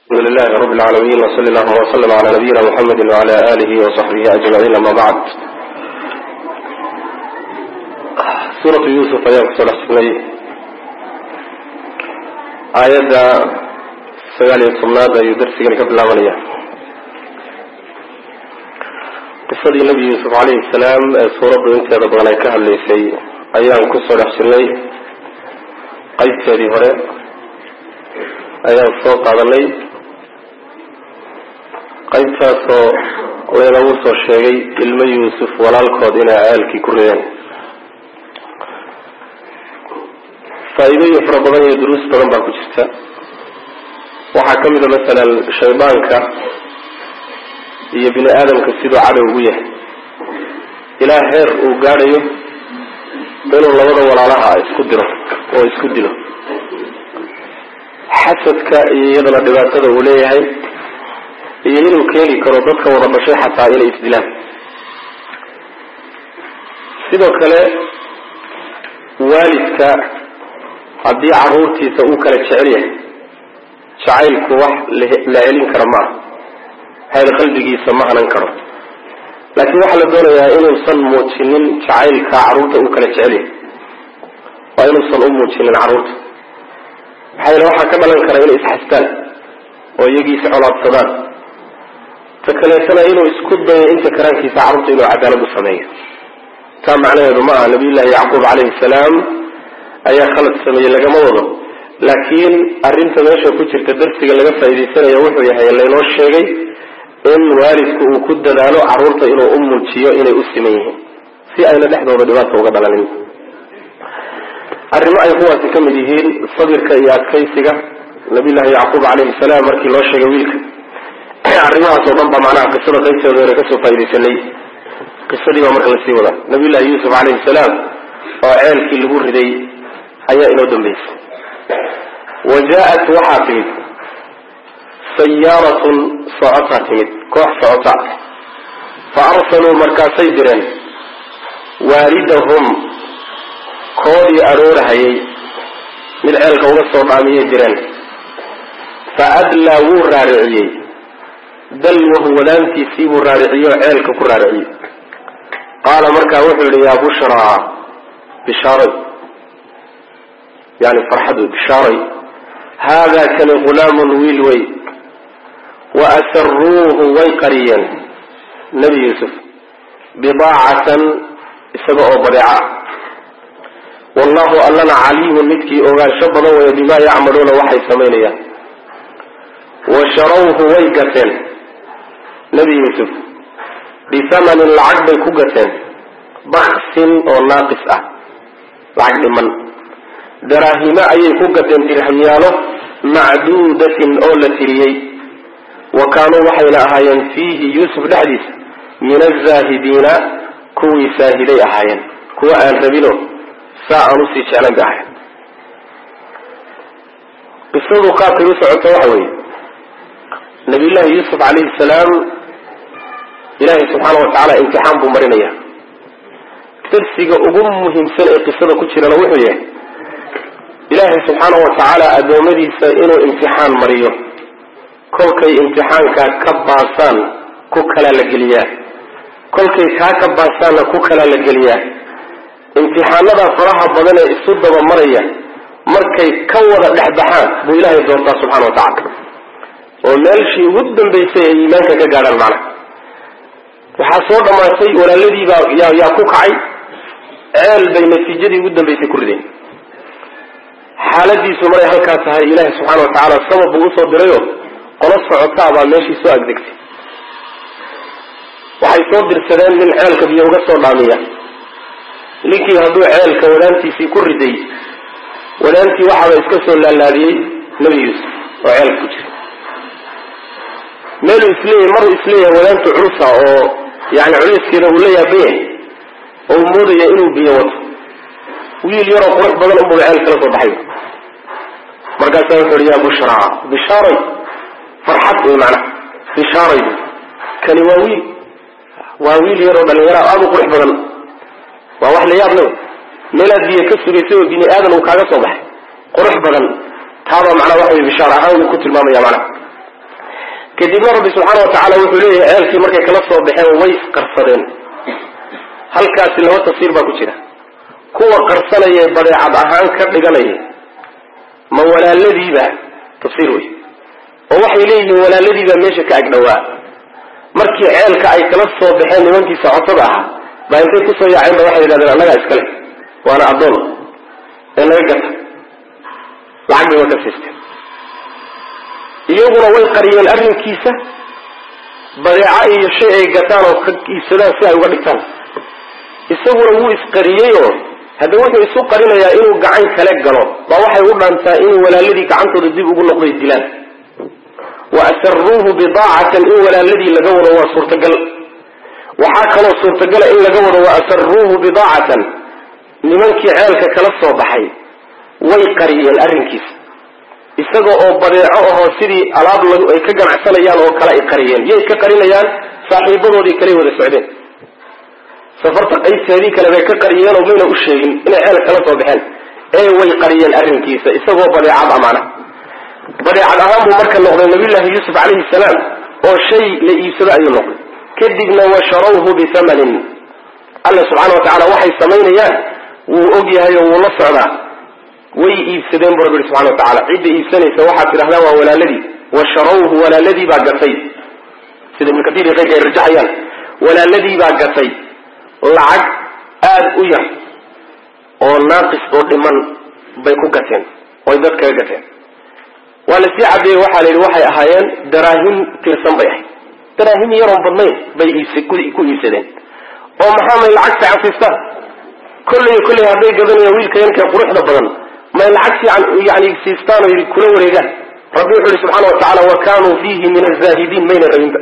الحمد لله رب العالمين وصلى الله وسلم على نبينا محمد وعلى آله وصحبه أجمعين أما بعد سورة يوسف أيام كسر حسني آيات سجال يصمنا يدرس قبل العملية قصة النبي يوسف عليه السلام سورة انت ربنا كهل ليسي أيام كسر حسني قيد هذه هراء ayaan soo qaadanay qaybtaasoo laynagu soo sheegay ilmo yuusuf walaalkood inay cayaalkii ku rideen faa-iidooyin fara badan iyo duruus badan baa ku jirta waxaa ka mida masalan shaydaanka iyo bini aadamka siduu cadow ugu yahay ilaa heer uu gaadhayo inuu labada walaalaha isku diro oo isku dilo xasadka iyo iyadana dhibaatada uu leeyahay iyo inuu keeni karo dadka wada dhashay xataa inay isdilaan sidoo kale waalidka haddii caruurtiisa uu kala jecel yahay jacaylku wax la celin kara maaha hayr qalbigiisa ma hanan karo laakiin waxaa la doonayaa inuusan muujinin jacaylka carruurta uu kala jecel yahay waa inuusan u muujinin carruurta maxaa yeele waxaa ka dhalan kara inay isxastaan oo iyagii iscolaadsadaan ta kaleetana inuu isku dayo inta karaankiisa carruurta inuu cadaalad u sameeyo taa macnaheedu ma aha nabiyullaahi yacquub calayhi salaam ayaa khalad sameeyey lagama wado laakiin arrinta meesha ku jirta darsiga laga faa'iidaysanayo wuxuu yahay laynoo sheegay in waalidku uu ku dadaalo carruurta inuu u muujiyo inay u siman yihiin si ayna dhexdooda dhibaata uga dhalanin arrimo ay kuwaasi ka mid yihiin sabirka iyo adkaysiga nabiyullaahi yacquub calayhi salaam markii loo sheegay wiilka arrimahaas oo dhan baa macnaha qisada qaybteeda hore kasoo faaidaysanay qisadii baa marka lasii wadaa nabiyullahi yuusuf calayhi salaam oo ceelkii lagu riday ayaa inoo dambeysay wa jaa-at waxaa timid sayaaratun socotaa timid koox socota fa arsaluu markaasay direen waalidahum koodii aroorahayay mid ceelka uga soo dhaamiyay direen fa adlaa wuu raariciyey dalwahu wadaantiisii buu raariciyey oo ceelka ku raariciyey qaala markaa wuxuu yihi yaa bushraa bishaaray yani farxad wey bishaaray haadaa kani ghulaamun wiil wey wa asaruuhu way qariyeen nebi yuusuf bidaacatan isaga oo badeeca wallahu allana caliimun midkii ogaansho badan weeye bimaa yacmaluuna waxay samaynayaan wa sharawhu way gateen nebi yuusuf bihamanin lacag bay ku gateen baksin oo naaqis ah lacag dhiman daraahimo ayay ku gateen dirhamyaalo macduudatin oo la tiriyey wa kaanuu waxayna ahaayeen fiihi yuusuf dhexdiisa min azaahidiina kuwii saahiday ahaayeen kuwa aan rabino saa aan usii jeclan bay ahayn qisadu qaabkay u socoto waxa weeye nabiyullaahi yuusuf calayhi salaam ilaahay subxaana wa tacaala imtixaan buu marinaya darsiga ugu muhiimsan ee qisada ku jirana wuxuu yahay ilaahay subxaana wa tacaala addoommadiisa inuu imtixaan mariyo kolkay imtixaankaa ka baasaan ku kalaa la geliyaa kolkay kaa ka baasaanna ku kalaa la geliyaa imtixaanada faraha badan ee isu daba maraya markay ka wada dhexbaxaan buu ilaahay doortaa subxana wa tacala oo meelshii ugu dambaysay ay iimaanka ka gaadhaan macnaha waxaa soo dhammaatay walaaladiibaa yaa yaa ku kacay ceel bay natiijadii ugu dambaysay ku rideen xaaladiisu maray halkaa tahay ilaahay subxaana wa tacaala sabab buu usoo dirayoo qolo socotaa baa meeshii soo agdegtay waxay soo dirsadeen nin ceelka biyo uga soo dhaamiya ninkii hadduu ceelka wadaantiisii ku riday wadaantii waxaaba iska soo laalaadiyey nebi yuusuf oo ceelka ku jira meeluu isleeyahy maruu isleeyahay wadaantu culusa oo yani culiskeeda uu la yaaban yahay oo uu moodaya inuu biyo wato wiil yaroo qurux badan unbuu ceel kala soo baxay markaasaa wuxu uhi yaa bushraa bishaaray farxad wey macnaha bishaaray kani waa wiil waa wiil yaroo dhalinyara aada u qurux badan waa wax la yaab le meelaad biyo ka sugaysay oo bini aadan uu kaaga soo baxay qurux badan taabaa macnaa waxa wey bishaar ahaan uu ku tilmaamaya macnaha kadibna rabbi subxaana wa tacaala wuxuu leeyahay ceelkii markay kala soo baxeen way isqarsadeen halkaasi laba tafsiir baa ku jira kuwa qarsanaya badeecad ahaan ka dhiganaya ma walaaladiiba tafsiir wey oo waxay leeyihiin walaaladiibaa meesha ka agdhowaa markii ceelka ay kala soo baxeen nimankii socotada ahaa baa intay kusoo yaaceen ba waxay yidhahdeen annagaa iskale waana addoon ee naga gata lacag bay marka siisteen iyaguna way qariyeen arrinkiisa badeeco iyo shay ay gataan oo ka iibsadaan si ay uga dhigtaan isaguna wuu isqariyeyoo hadda wuxuu isu qarinayaa inuu gacan kale galo baa waxay u dhaantaa inuu walaaladii gacantooda dib ugu noqday dilaan wa asaruuhu bidaacatan in walaaladii laga wado waa suurtagal waxaa kaloo suurtagala in laga wado wa asaruuhu bidaacatan nimankii ceelka kala soo baxay way qariyeen arrinkiisa isaga oo badeeco ahoo sidii alaab ay ka ganacsanayaan oo kale ay qariyeen yay ka qarinayaan saaxiibadoodii kaley wada socdeen safarta qaybteedii kale bay ka qariyeen oo mayna u sheegin inay ceel kala soo baxeen ee way qariyeen arrinkiisa isagoo badeecad amaana badeecad ahaan buu marka noqday nabiyullaahi yuusuf calayhi salaam oo shay la iibsado ayuu noqday kadibna washarawhu bithamanin alla subxaana wa tacala waxay samaynayaan wuu og yahay oo wuu la socdaa way iibsadeen bu rabbi yihi subxana wa tacala cidda iibsanaysa waxaad tidhahdaa waa walaaladii washarawhu walaaladii baa gatay sida ibnu katiir iyo keyrka ay rajaxayaan walaaladii baa gatay lacag aada u yar oo naaqis oo dhiman bay ku gateen oy dad kaga gateen waa la sii cadeeyey waxaa la yidhi waxay ahaayeen daraahim tirsan bay ahayd daraahim yaroon badnayn bay ku iibsadeen oo maxaa may lacag fiican siistaan kolley kolley hadday gadanayaan wiilka yankee quruxda badan may lacag fiican yani siistaan oo yidhi kula wareegaan rabbi wuxuu yihi subxaana wa tacala wa kanuu fiihi min azaahidiin mayna rabinba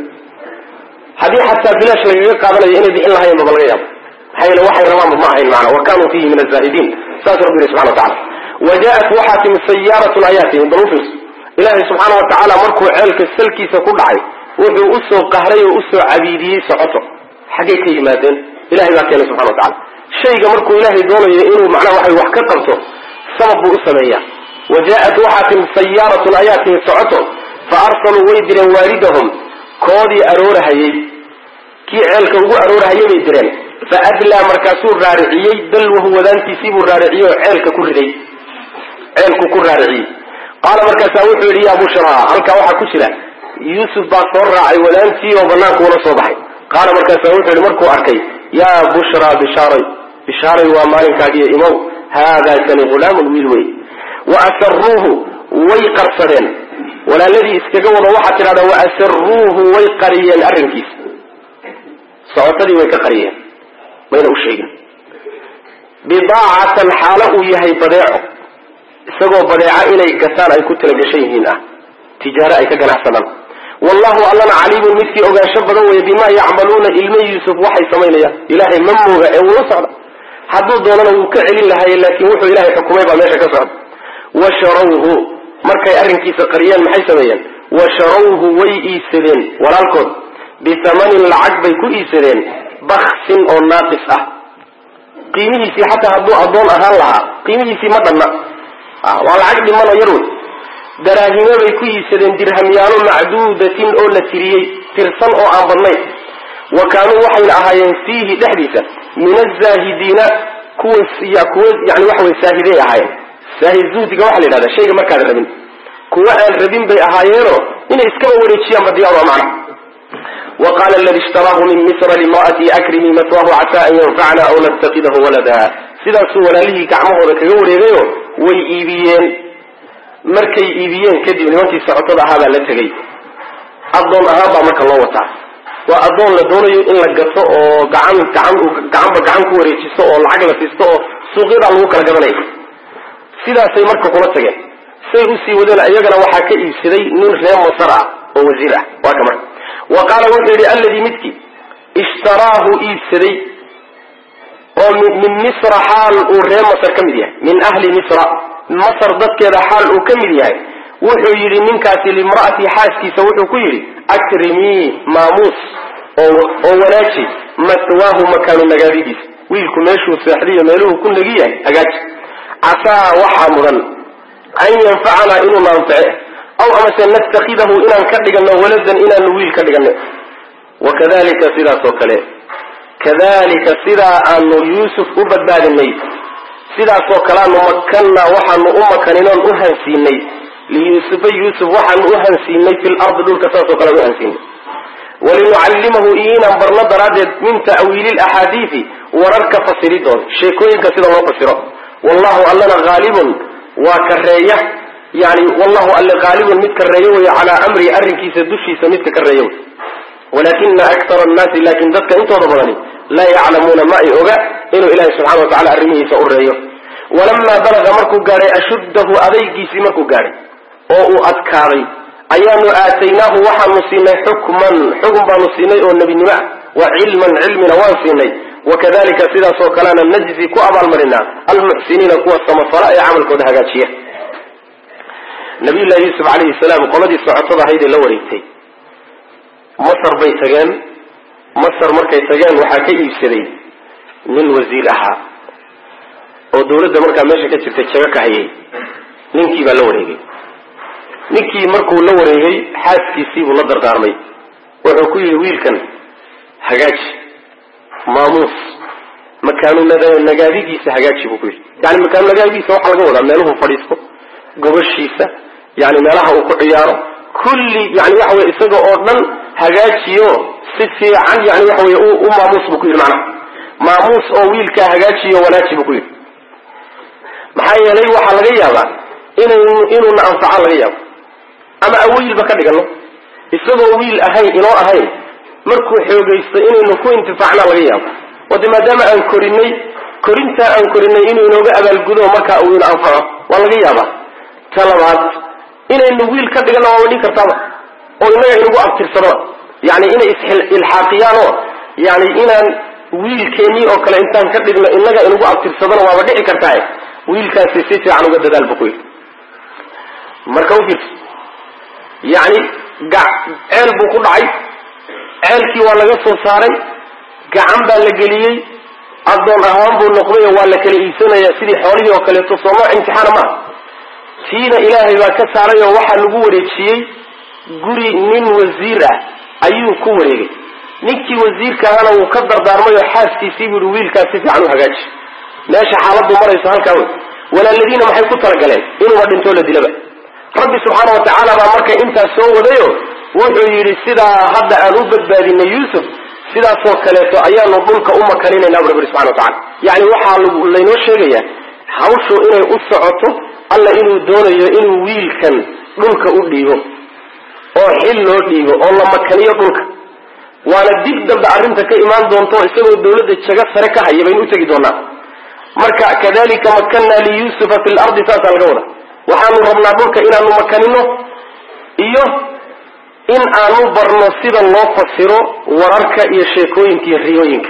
haddii xataa bilaash lagaga qaadanayo inay bixin lahayen baba laga yaabo maxaa yeele waxay rabaanba ma ahayn maana wa kanuu fiihi min azaahidiin saas rabbi yihi subxana wa tacala wa jaa-at waxaa timi sayaaratun ayaatihim bal ufirs ilaahay subxaana wa tacaala markuu ceelka salkiisa ku dhacay wuxuu usoo qahray oo usoo cabiidiyey socoto xaggay ka yimaadeen ilahay baa keenay subxana wa tacala shayga markuu ilaahay doonayo inuu macnaha waxay wax ka qabto sabab buu u sameeyaa wa jaa-at waxaa timi sayaaratun ayaa timi socoto fa arsaluu way direen waalidahum koodii aroorahayey kii ceelka ugu aroorahayay bay direen fa adlaa markaasuu raariciyey dalwahu wadaantiisii buu raariciyey oo ceelka ku riday ceelku ku raariciyey qaala markaasaa wuxuu yidhi yaa bushraa halkaa waxaa ku jira yuusuf baa soo raacay wadaantii oo banaanku ula soo baxay qaala markaasaa wuxuu yidhi markuu arkay yaa bushraa bishaaray bishaaray waa maalinkaagiyo imow haadaa kani hulaamun wiil wey wa asaruuhu way qarsadeen walaaladii iskaga wado waxaad tidhahdaa wa asaruuhu way qariyeen arrinkiisa socotadii way ka qariyeen mayna u sheegin bidaacatan xaalo uu yahay badeeco isagoo badeeca inay gataan ay ku talagashan yihiin ah tijaaro ay ka ganacsadaan wallahu allana caliimun midkii ogaansho badan weeye bimaa yacmaluuna ilma yuusuf waxay samaynayaan ilaahay ma mooga ee wuu socda hadduu doonana wuu ka celin lahaye laakiin wuxuu ilaahay xukumay baa meesha ka socda washarawhu markay arrinkiisa qariyeen maxay sameeyeen washarawhu way iibsadeen walaalkood bithamanin lacag bay ku iibsadeen baksin oo naaqis ah qiimihiisii xataa hadduu addoon ahaan lahaa qiimihiisii ma dhanna waa lacag dhiman oo yar wey daraahimo bay ku iibsadeen dirhamyaalo macduudatin oo la tiriyey tirsan oo aan badnayn wa kaanuu waxayna ahaayeen fiihi dhexdiisa min azaahidiina kuwa kuwa yani waxa wey saahiday ahaayeen saahid zuhdiga waxaa la yidhahda shayga markaad rabin kuwa aan rabin bay ahaayeenoo inay iskaba wareejiyaanba diyaar waa macna wa qaala aladi ishtaraahu min misra limra'atii akrimi matwahu casaa an yanfacna aw nattakidahu walada sidaasuu walaalihii gacmahooda kaga wareegayo way iibiyeen markay iibiyeen kadib nimankii socotada ahaa baa la tegey addoon ahaan baa marka loo wataa waa addoon la doonayo in la gato oo gacan gacan gacanba gacan ku wareejisto oo lacag la siisto oo suuqyadaa lagu kala gadanaya sidaasay marka kula tageen say usii wadeen iyagana waxaa ka iibsaday nin reer masar ah oo wasiir ah waa ka marka wa qaala wuxuu yidhi alladii midkii ishtaraahu iibsaday oo min misra xaal uu reer masar ka mid yahay min ahli misra masar dadkeeda xaal uu ka mid yahay wuxuu yidhi ninkaasi limra'atii xaaskiisa wuxuu ku yidhi akrimii maamuus oo wanaaji matwaahu makaanu nagaadidiisa wiilku meeshuu seexdiyo meeluhu ku nagi yahay hagaaji casaa waxaa mudan an yanfacanaa inuu naanface aw amase natakhidahu inaan ka dhigano waladan inaanu wiil ka dhigano wakadalika sidaas oo kale kadalika sidaa aanu yuusuf u badbaadinay sidaasoo kaleanu makanna waxaanu u makaninoon u hansiinay liyuusufa yuusuf waxaanu u hansiinay fi lardi dhulka saasoo kalean u hansiinay walinucallimahu iyo inaan barno daraaddeed min ta'wiili laxaadiidi wararka fasiridooda sheekooyinka sida loo fasiro wallahu allana haalibun waa kareeya yani wallahu alle haalibun mid kareeyo wey calaa amrihi arrinkiisa dushiisa midka kareeyo wey walakina akara annaasi laakin dadka intooda badani laa yaclamuuna ma ay oga inuu ilahi subxana wa tacala arrimihiisa u reeyo walamaa balaga markuu gaadhay ashuddahu adaygiisii markuu gaadhay oo uu adkaaday ayaanu aataynaahu waxaanu siinay xukman xukun baanu siinay oo nebinimo ah wa cilman cilmina waan siinay wakadalika sidaasoo kalena najzi ku abaalmarinaa almuxsiniina kuwa samafala ee camalkooda hagaajiya nabiyullahi yuusuf calayhi salaam qoladii socotada ahayd ee la wareegtay masar bay tageen masar markay tageen waxaa ka iibsaday nin wasiir ahaa oo dawladda markaa meesha ka jirtay jago ka hayay ninkii baa la wareegay ninkii markuu la wareegay xaaskiisii buu la dardaarmay wuxuu ku yidhi wiilkan hagaaji maamuus makaanu nagaadigiisa hagaaji buu ku yidhi yani makaanu nagaadigiisa waxaa laga wadaa meeluhu fadhiisto gobashiisa yani meelaha uu ku ciyaaro kulli yani waxa wey isaga oo dhan hagaajiyo si fiican yani waxa wey u maamuus buu ku yidhi macnaha maamuus oo wiilkaa hagaajiyo wanaaji buu ku yidhi maxaa yeelay waxaa laga yaabaa inaynu inuuna anfaca laga yaabo ama awiilba ka dhigano isagoo wiil ahayn inoo ahayn markuu xoogaysto inaynu ku intifaacnaa laga yaabo wade maadaama aan korinay korintaa aan korinay inuu inooga abaalgudo markaa uu ina anfaco waa laga yaabaa ta labaad inaynu wiil ka dhigano waa wadhin kartaaba oo inaga inagu abtirsadaba yani inay is-ilxaaqiyaan oo yani inaan wiilkeennii oo kale intaan ka dhigno inaga inagu abtirsadana waaba dhici kartaa wiilkaasi si fiican uga dadaal bu ku yidhi marka ufiirso yani ceel buu ku dhacay ceelkii waa laga soo saaray gacan baa la geliyey addoon ahaan buu noqday oo waa la kala iibsanaya sidii xoolihii oo kaleeto sooma imtixaana maaha tiina ilaahay baa ka saaray oo waxaa lagu wareejiyey guri nin wasiir ah ayuu ku wareegay ninkii wasiirka ahana wuu ka dardaarmay oo xaaskiisii buu yihi wiilkaas si fiican u hagaaji meesha xaaladdu marayso halkaa wey walaaladiina maxay ku talagaleen inuuba dhintoo la dilaba rabbi subxaana wa tacaala baa marka intaas soo wadayo wuxuu yidhi sidaa hadda aan u badbaadinay yuusuf sidaasoo kaleeto ayaanu dhulka u makaninayna bu rabbi subxana wa tacala yacni waxaa laynoo sheegayaa hawshu inay u socoto alla inuu doonayo inuu wiilkan dhulka u dhiibo oo xil loo dhiibo oo la makaniyo dhulka waana dib dambe arrinta ka imaan doonto isagoo dawladda jago sare ka haya baynu u tegi doonaa marka kadalika makanna liyusufa fi lardi saasaa laga wada waxaanu rabnaa dhulka inaanu makanino iyo in aanu barno sida loo fasiro wararka iyo sheekooyinka iyo riyooyinka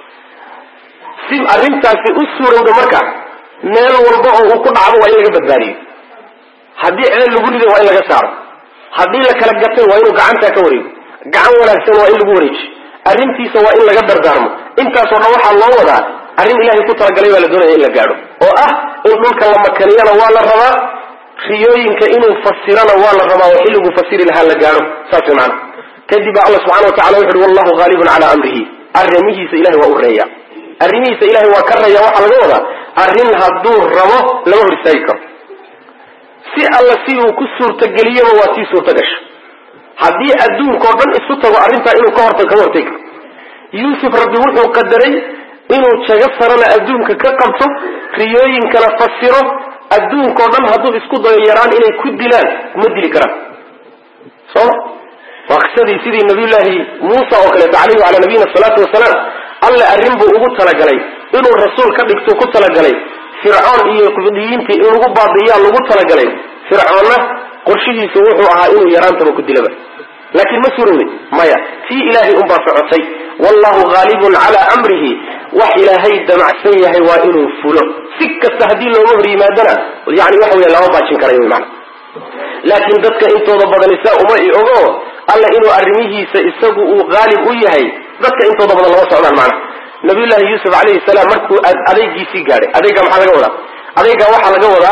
si arrintaasi u suurowdo marka meel walba oo uu ku dhacdo waa in laga badbaadiyo haddii ceel lagu riday waa in laga saaro haddii la kala gatay waa inuu gacantaa ka wareego gacan wanaagsan waa in lagu wareejiyo arrintiisa waa in laga dardaarmo intaasoo dhan waxaa loo wadaa arrin ilaahay ku talagalay baa la doonaya in la gaadho oo ah in dhulka la makaniyana waa la rabaa riyooyinka inuu fasirana waa la rabaa oo xilliguu fasiri lahaa la gaadho saas way macana kadib baa alla subxana wa tacala wuxu uhi wallahu haalibun calaa amrihi arrimihiisa ilahay waa u reeya arrimihiisa ilahay waa ka reeya waxaa laga wadaa arrin hadduu rabo lama hor istaagi karo si alla si uu ku suurtageliyaba waa tii suurta gasha haddii adduunkao dhan isu tago arrintaa inuu ka horta kama hortegi karo yuusuf rabbi wuxuu qadaray inuu jago sarana adduunka ka qabto riyooyinkana fasiro adduunkao dhan hadduu isku dayo yaraan inay ku dilaan kuma dili karaan sooma waa qisadii sidii nabiyullaahi muusa oo kaleeto calayhi wacalaa nabiyina asalaatu wasalaam alle arrin buu ugu talagalay inuu rasuul ka dhigtuu ku talagalay fircoon iyo qibdiyiintii in lagu baabi'iyaa lagu talagalay fircoonna qorshihiisu wuxuu ahaa inuu yaraantaba ku dilaba laakiin ma suurowday maya tii ilaahay unbaa socotay wallahu haalibun calaa amrihi wax ilaahay damacsan yahay waa inuu fulo si kasta haddii looga hor yimaadana yani waxa wey lama baajin karayo wy mana laakiin dadka intooda badan isaa uma i ogo alla inuu arrimihiisa isagu uu haalib u yahay dadka intooda badan lama socdaan macna nabiyullaahi yuusuf calayhi salaam markuu adeygiisii gaadhay adeyga maxaa laga wadaa adeyga waxaa laga wadaa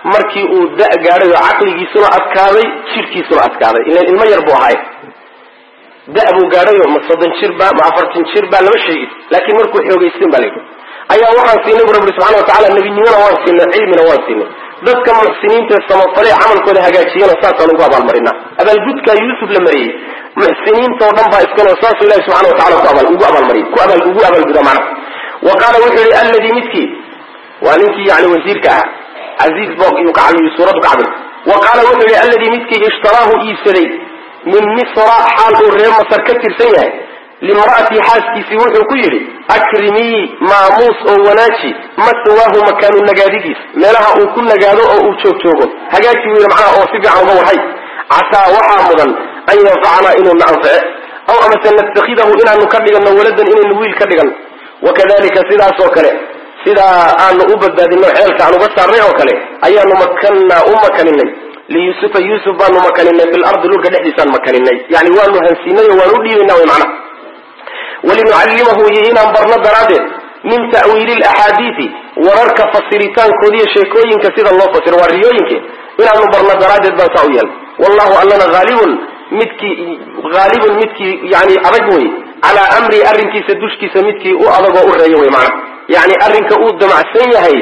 markii uu da gaadhay oo caqligiisuna adkaaday jidhkiisuna adkaaday ilan ilmo yar buu ahaay da buu gaadhayo ma soddon jir ba ma afartan jir ba lama sheegin laakiin markuu xoogaysten ba layidhi ayaa waxaan siinay bu rabbi subxana watacala nebinimona waan siinay cilmina waan siinay dadka muxsiniinta samafale camalkooda hagaajiyana saasaan ugu abaalmarinaa abaalgudkaa yuusuf la mariyey muxsiniintao dhan baa iskaloo saasuu ilahi subxana watacala ku abaal ugu abaalmariyay ku abaal ugu abaalguda macna wa qaala wuxuu yihi alladii midkii waa ninkii yani wasiirka ahaa casiiz boog iyuu ka cabiy suuraddu ka cabiy wa qaala wuxuu yihi alladii midkii ishtaraahu iibsaday min misra xaal uu reer masar ka tirsan yahay limra'atii xaaskiisii wuxuu ku yidhi akrimii maamuus oo wanaaji maswaahu makaanu nagaadidiis meelaha uu ku nagaado oo uu joog joogo hagaaji wiil macnaha oo si fiican uga warhay casaa waxaa mudan an yanfacanaa inuu na anface aw amase natakhidahu inaanu ka dhigano waladan inaynu wiil ka dhigano wakadalika sidaas oo kale sidaa aanu u badbaadino ceelka aan uga saarnay oo kale ayaanu makannaa u makaninay liyusufa yuusuf baanu makaninay fi lardi dhulka dhexdiisaan makaninay yani waanu hansiinay oo waanu u dhiibayna wy macnaha walinucallimahu iyo inaan barno daraaddeed min ta'wiili laxaadiidi wararka fasiritaankoodi iyo sheekooyinka sida loo fasiro waa riyooyinke inaanu barno daraaddeed baan saa u yeelnay wallahu allana haalibun midkii haalibun midkii yani adag wey calaa amrii arrinkiisa dushkiisa midkii u adagoo u reeyo wey macnaha yani arrinka uu damacsan yahay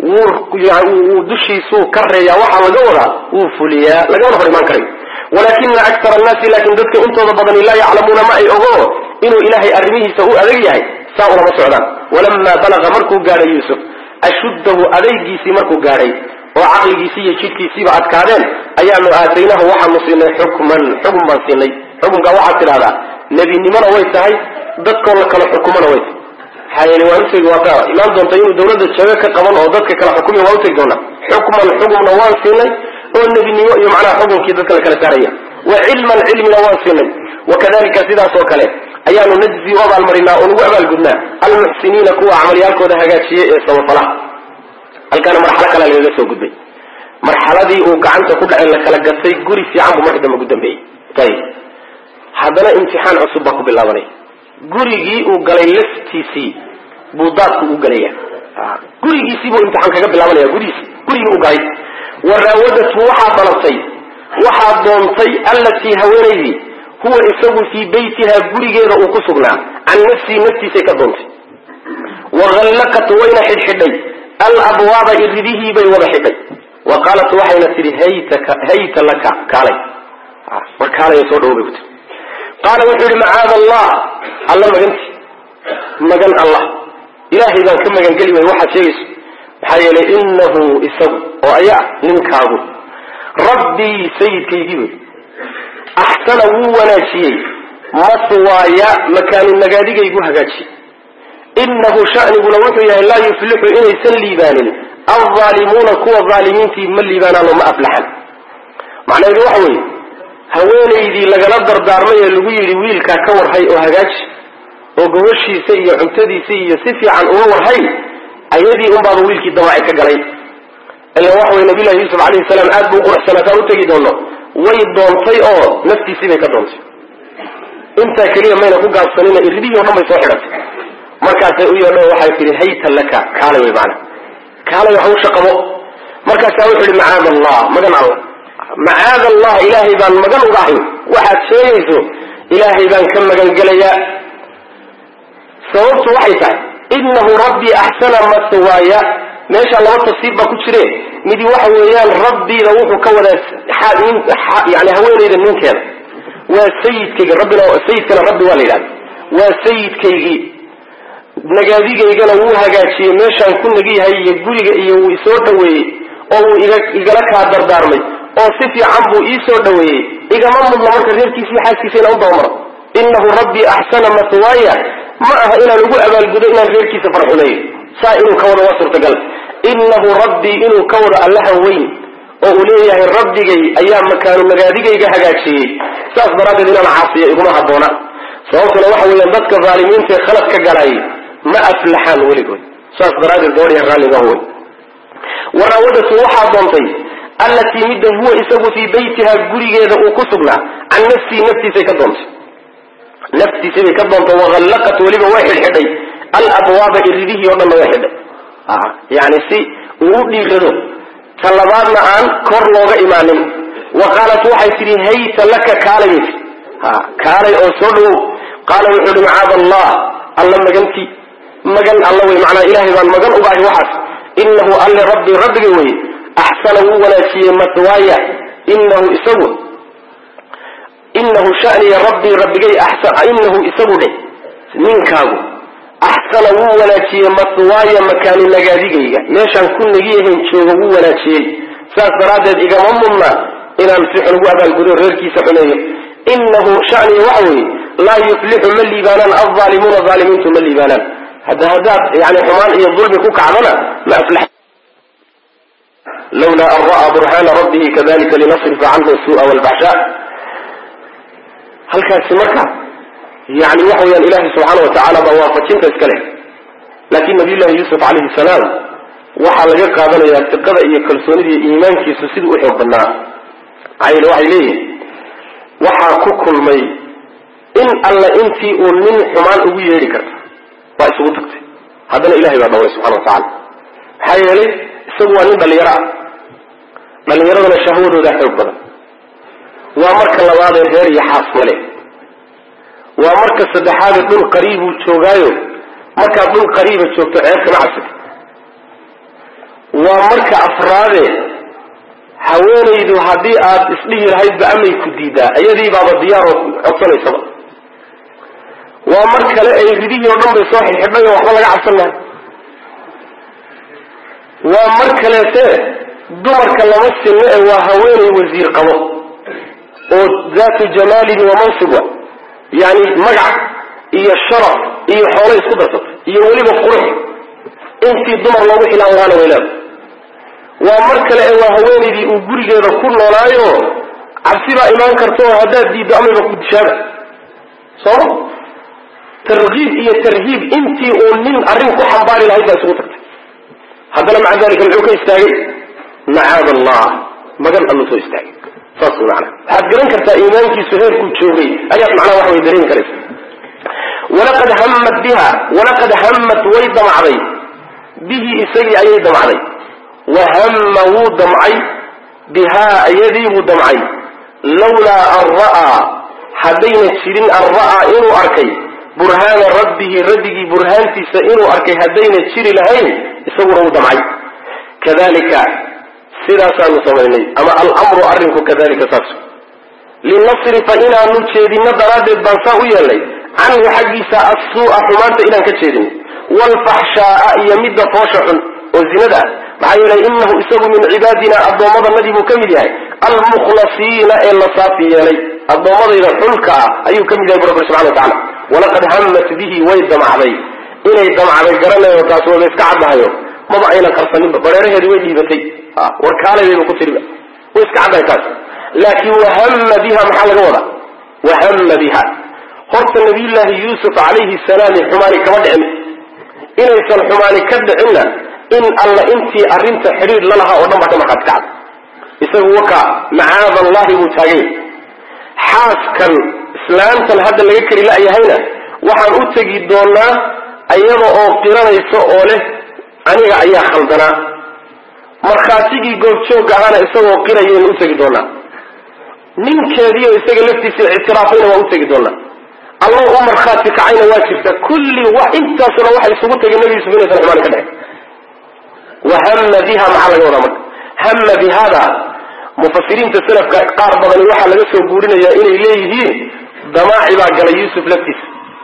wuu dushiisuu ka reeyaa waxaa laga wadaa wuu fuliyaa lagamana hor imaan karayo walakina aktar annaasi laakin dadka intooda badani laa yaclamuuna ma ay ogo inuu ilaahay arrimihiisa u adag yahay saa ulama socdaan walamaa balaga markuu gaadhay yuusuf ashuddahu adaygiisii markuu gaadhay oo caqligiisii iyo jidhkiisiiba adkaadeen ayaanu aataynahu waxaanu siinay xukman xukun baan siinay xukunka waxaad tidhahdaa nebinimona way tahay dadkoo la kala xukumona way tahay maxaa yeele waan utegi waata imaan doonta inuu dawladda jago ka qaban oo dadka kala xukumi waan utegi doonaa xukman xukumna waan siinay oo nebinimo iyo macnaha xukunkii dadka la kala saaraya wa cilman cilmina waan siinay wakadalika sidaas oo kale ayaanu najzi u abaalmarinaa oo nagu abaalgudnaa almuxsiniina kuwa camalyaalkooda hagaajiyey ee samafalaha halkaana marxalo kale lagaga soo gudbay marxaladii uu gacanta ku dhacay la kala gatay guri fiican buu marka dambe ugu dambeeyey ayib haddana imtixaan cusub baa ku bilaabanaya gurigii uu galay laftiisii buu daadku u galaya gurigiisii buu imtixaan kaga bilaabanaya gurigiisi gurigii u galay waraawadatu waxaa dalabtay waxaa doontay allatii haweenaydii huwa isagu fii beytiha gurigeeda uu ku sugnaa can nafsii naftiisay ka doontay wahallaqat wayna xidhxidhay alabwaaba iridihii bay wada xidhay wa qaalat waxayna tidhi haytaka hayta laka kaalay war kaalay soo dhawo bay ku tii qaala wuxuu yihi macaada allah alla maganti magan allah ilaahay baan ka magangeli way waxaad sheegayso maxaa yeelay inahu isagu oo ayaa ninkaagu rabbii sayidkaygii wey axsana wuu wanaajiyey maswaaya makaanu nagaadigaygu hagaajiyey inahu shaniguna wuxuu yahay laa yuflixu inaysan liibaanin alzaalimuuna kuwa zaalimiintii ma liibaanaano ma aflaxan macnaheedu waxa weeye haweenaydii lagala dardaarmay ee lagu yidhi wiilkaa ka warhay oo hagaaji oo gobashiisa iyo cuntadiisa iyo si fiican uga warhay ayadii unbaaba wiilkii damaaci ka galay ila waxa wey nabiyllahi yuusuf alayhi salaam aad buu uquruxsanaataan utegi doono way doontay oo naftiisii bay ka doontay intaa keliya mayna ku gaabsanina iridihii o dhan bay soo xidhatay markaasay u yeedho waxay tihi hayta laka kaalay wey maana kaalay hawsha qabo markaasaa wuxu ihi macaad allah magan alla macaad allah ilaahay baan magan uga ahay waxaad sheegayso ilaahay baan ka magan gelayaa sababtu waxay tahay inahu rabbii axsana maswaaya meesha laba tafsiir baa ku jire midi waxa weeyaan rabbiida wuxuu ka wadaa yani haweenayda ninkeeda waa sayidkayga rabbina sayidkana rabbi waa la yidhahda waa sayidkaygii nagaadigaygana wuu hagaajiyey meeshaan ku nagiyahay iyo guriga iyo wuu isoo dhaweeyey oo wuu igala kaa dardaarmay oo si fiican buu iisoo dhaweeyey igama mudno marka reerkiisii xaaskiisa inaan u dabamaro inahu rabbii axsana maswaaya ma aha inaan ugu abaalgudo inaan reerkiisa farxumeeyo saa inuu ka wado waa suurtagal inahu rabbii inuu ka wado allaha weyn oo uu leeyahay rabbigay ayaa makaanu nagaadigayga hagaajiyey saas daraaddeed inaan caasiyo iguma habboona sababtuna waxa weeyaan dadka dhaalimiinta ee khalad ka galay ma aflaxaan weligood saas daraaddeed gabadhiya raalliga wey waraawadatu waxaa doontay allatii midda huwa isagu fii beytiha gurigeeda uu ku sugnaa can nafsii naftiisay ka doontay naftiisay bay ka doontay wahallaqat weliba way xidhxidhay alabwaaba iridihii o dhanna way xidhay yani si uu u dhiirado ta labaadna aan kor looga imaanin wa qaalat waxay tidhi hayta laka kaalay bay tii ha kaalay oo soo dhawow qaala wuxuu ihi macaada allah alla magantii magan alla wey macnaa ilahay baan magan ugahay waxaas inahu alle rabbi rabbiga weye axsana wuu wanaajiyey matwaaya inahu isagu inahu shaniya rabbii rabbigay inahu isagu dheh ninkaagu axsana wuu wanaajiyey matwaaya makaani nagaadigayga meeshaan ku nagiyahayn jooga wuu wanaajiyey saas daraaddeed igama mudna inaan si xun ugu abaalgudo reerkiisa xumeeyo inahu shaniya waxa weeye laa yuflixu ma liibaanaan alzaalimuuna zaalimiintu ma liibaanaan hadda haddaad yani xumaan iyo dulmi ku kacdana ma aflax lawla an ra'aa burhana rabbihi kadalika linasrifa canhu suu'a walbaxsha halkaasi marka yani waxa weyaan ilahi subxaana wa tacaala baa waafajinta iska leh laakin nabiy llahi yuusuf calayhi salaam waxaa laga qaadanayaa diqada iyo kalsoonida iyo iimaankiisu siduu u xoog badnaa maxaa yeele waxay leeyihin waxaa ku kulmay in alla intii uu nin xumaan ugu yeedhi karta waa isugu tagtay haddana ilahay baa dhawray subxana wa tacala maxaa yeelay isagu waa nin dhallinyaro ah dhallinyaradana shahwadoodaa xoog badan waa marka labaadee reer iyo xaas male waa marka saddexaadee dhul qariibuu joogaayo markaad dhul qariiba joogto ceeb kama cabsati waa marka afraadee haweenaydu haddii aad isdhihi lahaydba amay ku diidaa iyadii baaba diyaaroo codsanaysaba waa mar kale ay ridihii oo dhan bay soo xidxidhay oo waxba laga cabsan maayo waa mar kaleete dumarka lama sinno ee waa haweenay wasiir qabo oo daatu jamaalin wa mansibwa yani magac iyo sharaf iyo xoolo isku darsatay iyo weliba qurux intii dumar loogu xilaan lahaana wayleeda waa mar kale ee waa haweenaydii uu gurigeeda ku noolaayo cabsi baa imaan karta oo haddaad diiddo amayba ku dishaaba sooma tarkiib iyo tarhiib intii uu nin arrin ku xambaari lahayd baa isugu tagtay haddana maca dalika muxuu ka istaagay macaad allah magan allu soo istaagay saas wy macana waxaad garan kartaa iimaankiisu heerkuu joogay ayaad macnaha waxa way dareemi karaysa walaqad hammat biha walaqad hammat way damacday bihi isagii ayay damacday wa hamma wuu damcay bihaa iyadii buu damcay lawlaa an ra'aa haddayna jirin an ra'aa inuu arkay burhaana rabbihi rabbigii burhaantiisa inuu arkay haddayna jiri lahayn isaguna wuu damcay kadalika sidaasaanu samaynay ama alamru arrinku kadalika saas linasrifa inaanu jeedino daraaddeed baan saa u yeelnay canhu xaggiisa assuu'a xumaanta inaan ka jeedin waalfaxshaaa iyo midda foosha xun oo zinada ah maxaa yeelay inahu isagu min cibaadina addoommadanadii buu ka mid yahay almukhlasiina ee la saafi yeelay addoommadayda xulka ah ayuu ka mid yahay bu rabbi subxana wa tacala walaqad hammat bihi way damacday inay damacday garanayo taas waba iska caddahayo maba aynan qarsaninba bareeraheedi way dhiibatay war kaalaybayba ku tiriba way iska caddahay taas laakiin wahama biha maxaa laga wadaa wahama biha horta nabiyullaahi yuusuf calayhi salaami xumaani kama dhicin inaysan xumaani ka dhicinna in alla intii arrinta xidhiir lalahaa oo dhan ba dhamarkaad kacda isagu waka macaada allahi buu taagay xaaskan islaantan hadda laga kari la'yahayna waxaan u tegi doonaa iyada oo qiranaysa oo leh aniga ayaa khaldanaa markhaatigii goobjoog ahaana isagoo qirayaynu u tegi doonaa ninkeediio isaga laftiisa ictiraafayna waa u tegi doonaa allah u markhaati kacayna waa jirta kulli wax intaasuna waxay isugu tageen nabi yusuf inaysan xumaan ka dhexin wahama biha maxaa laga wadaa marka hama bihada mufasiriinta salafka qaar badani waxaa laga soo guurinayaa inay leeyihiin damaaci baa galay yuusuf laftiisa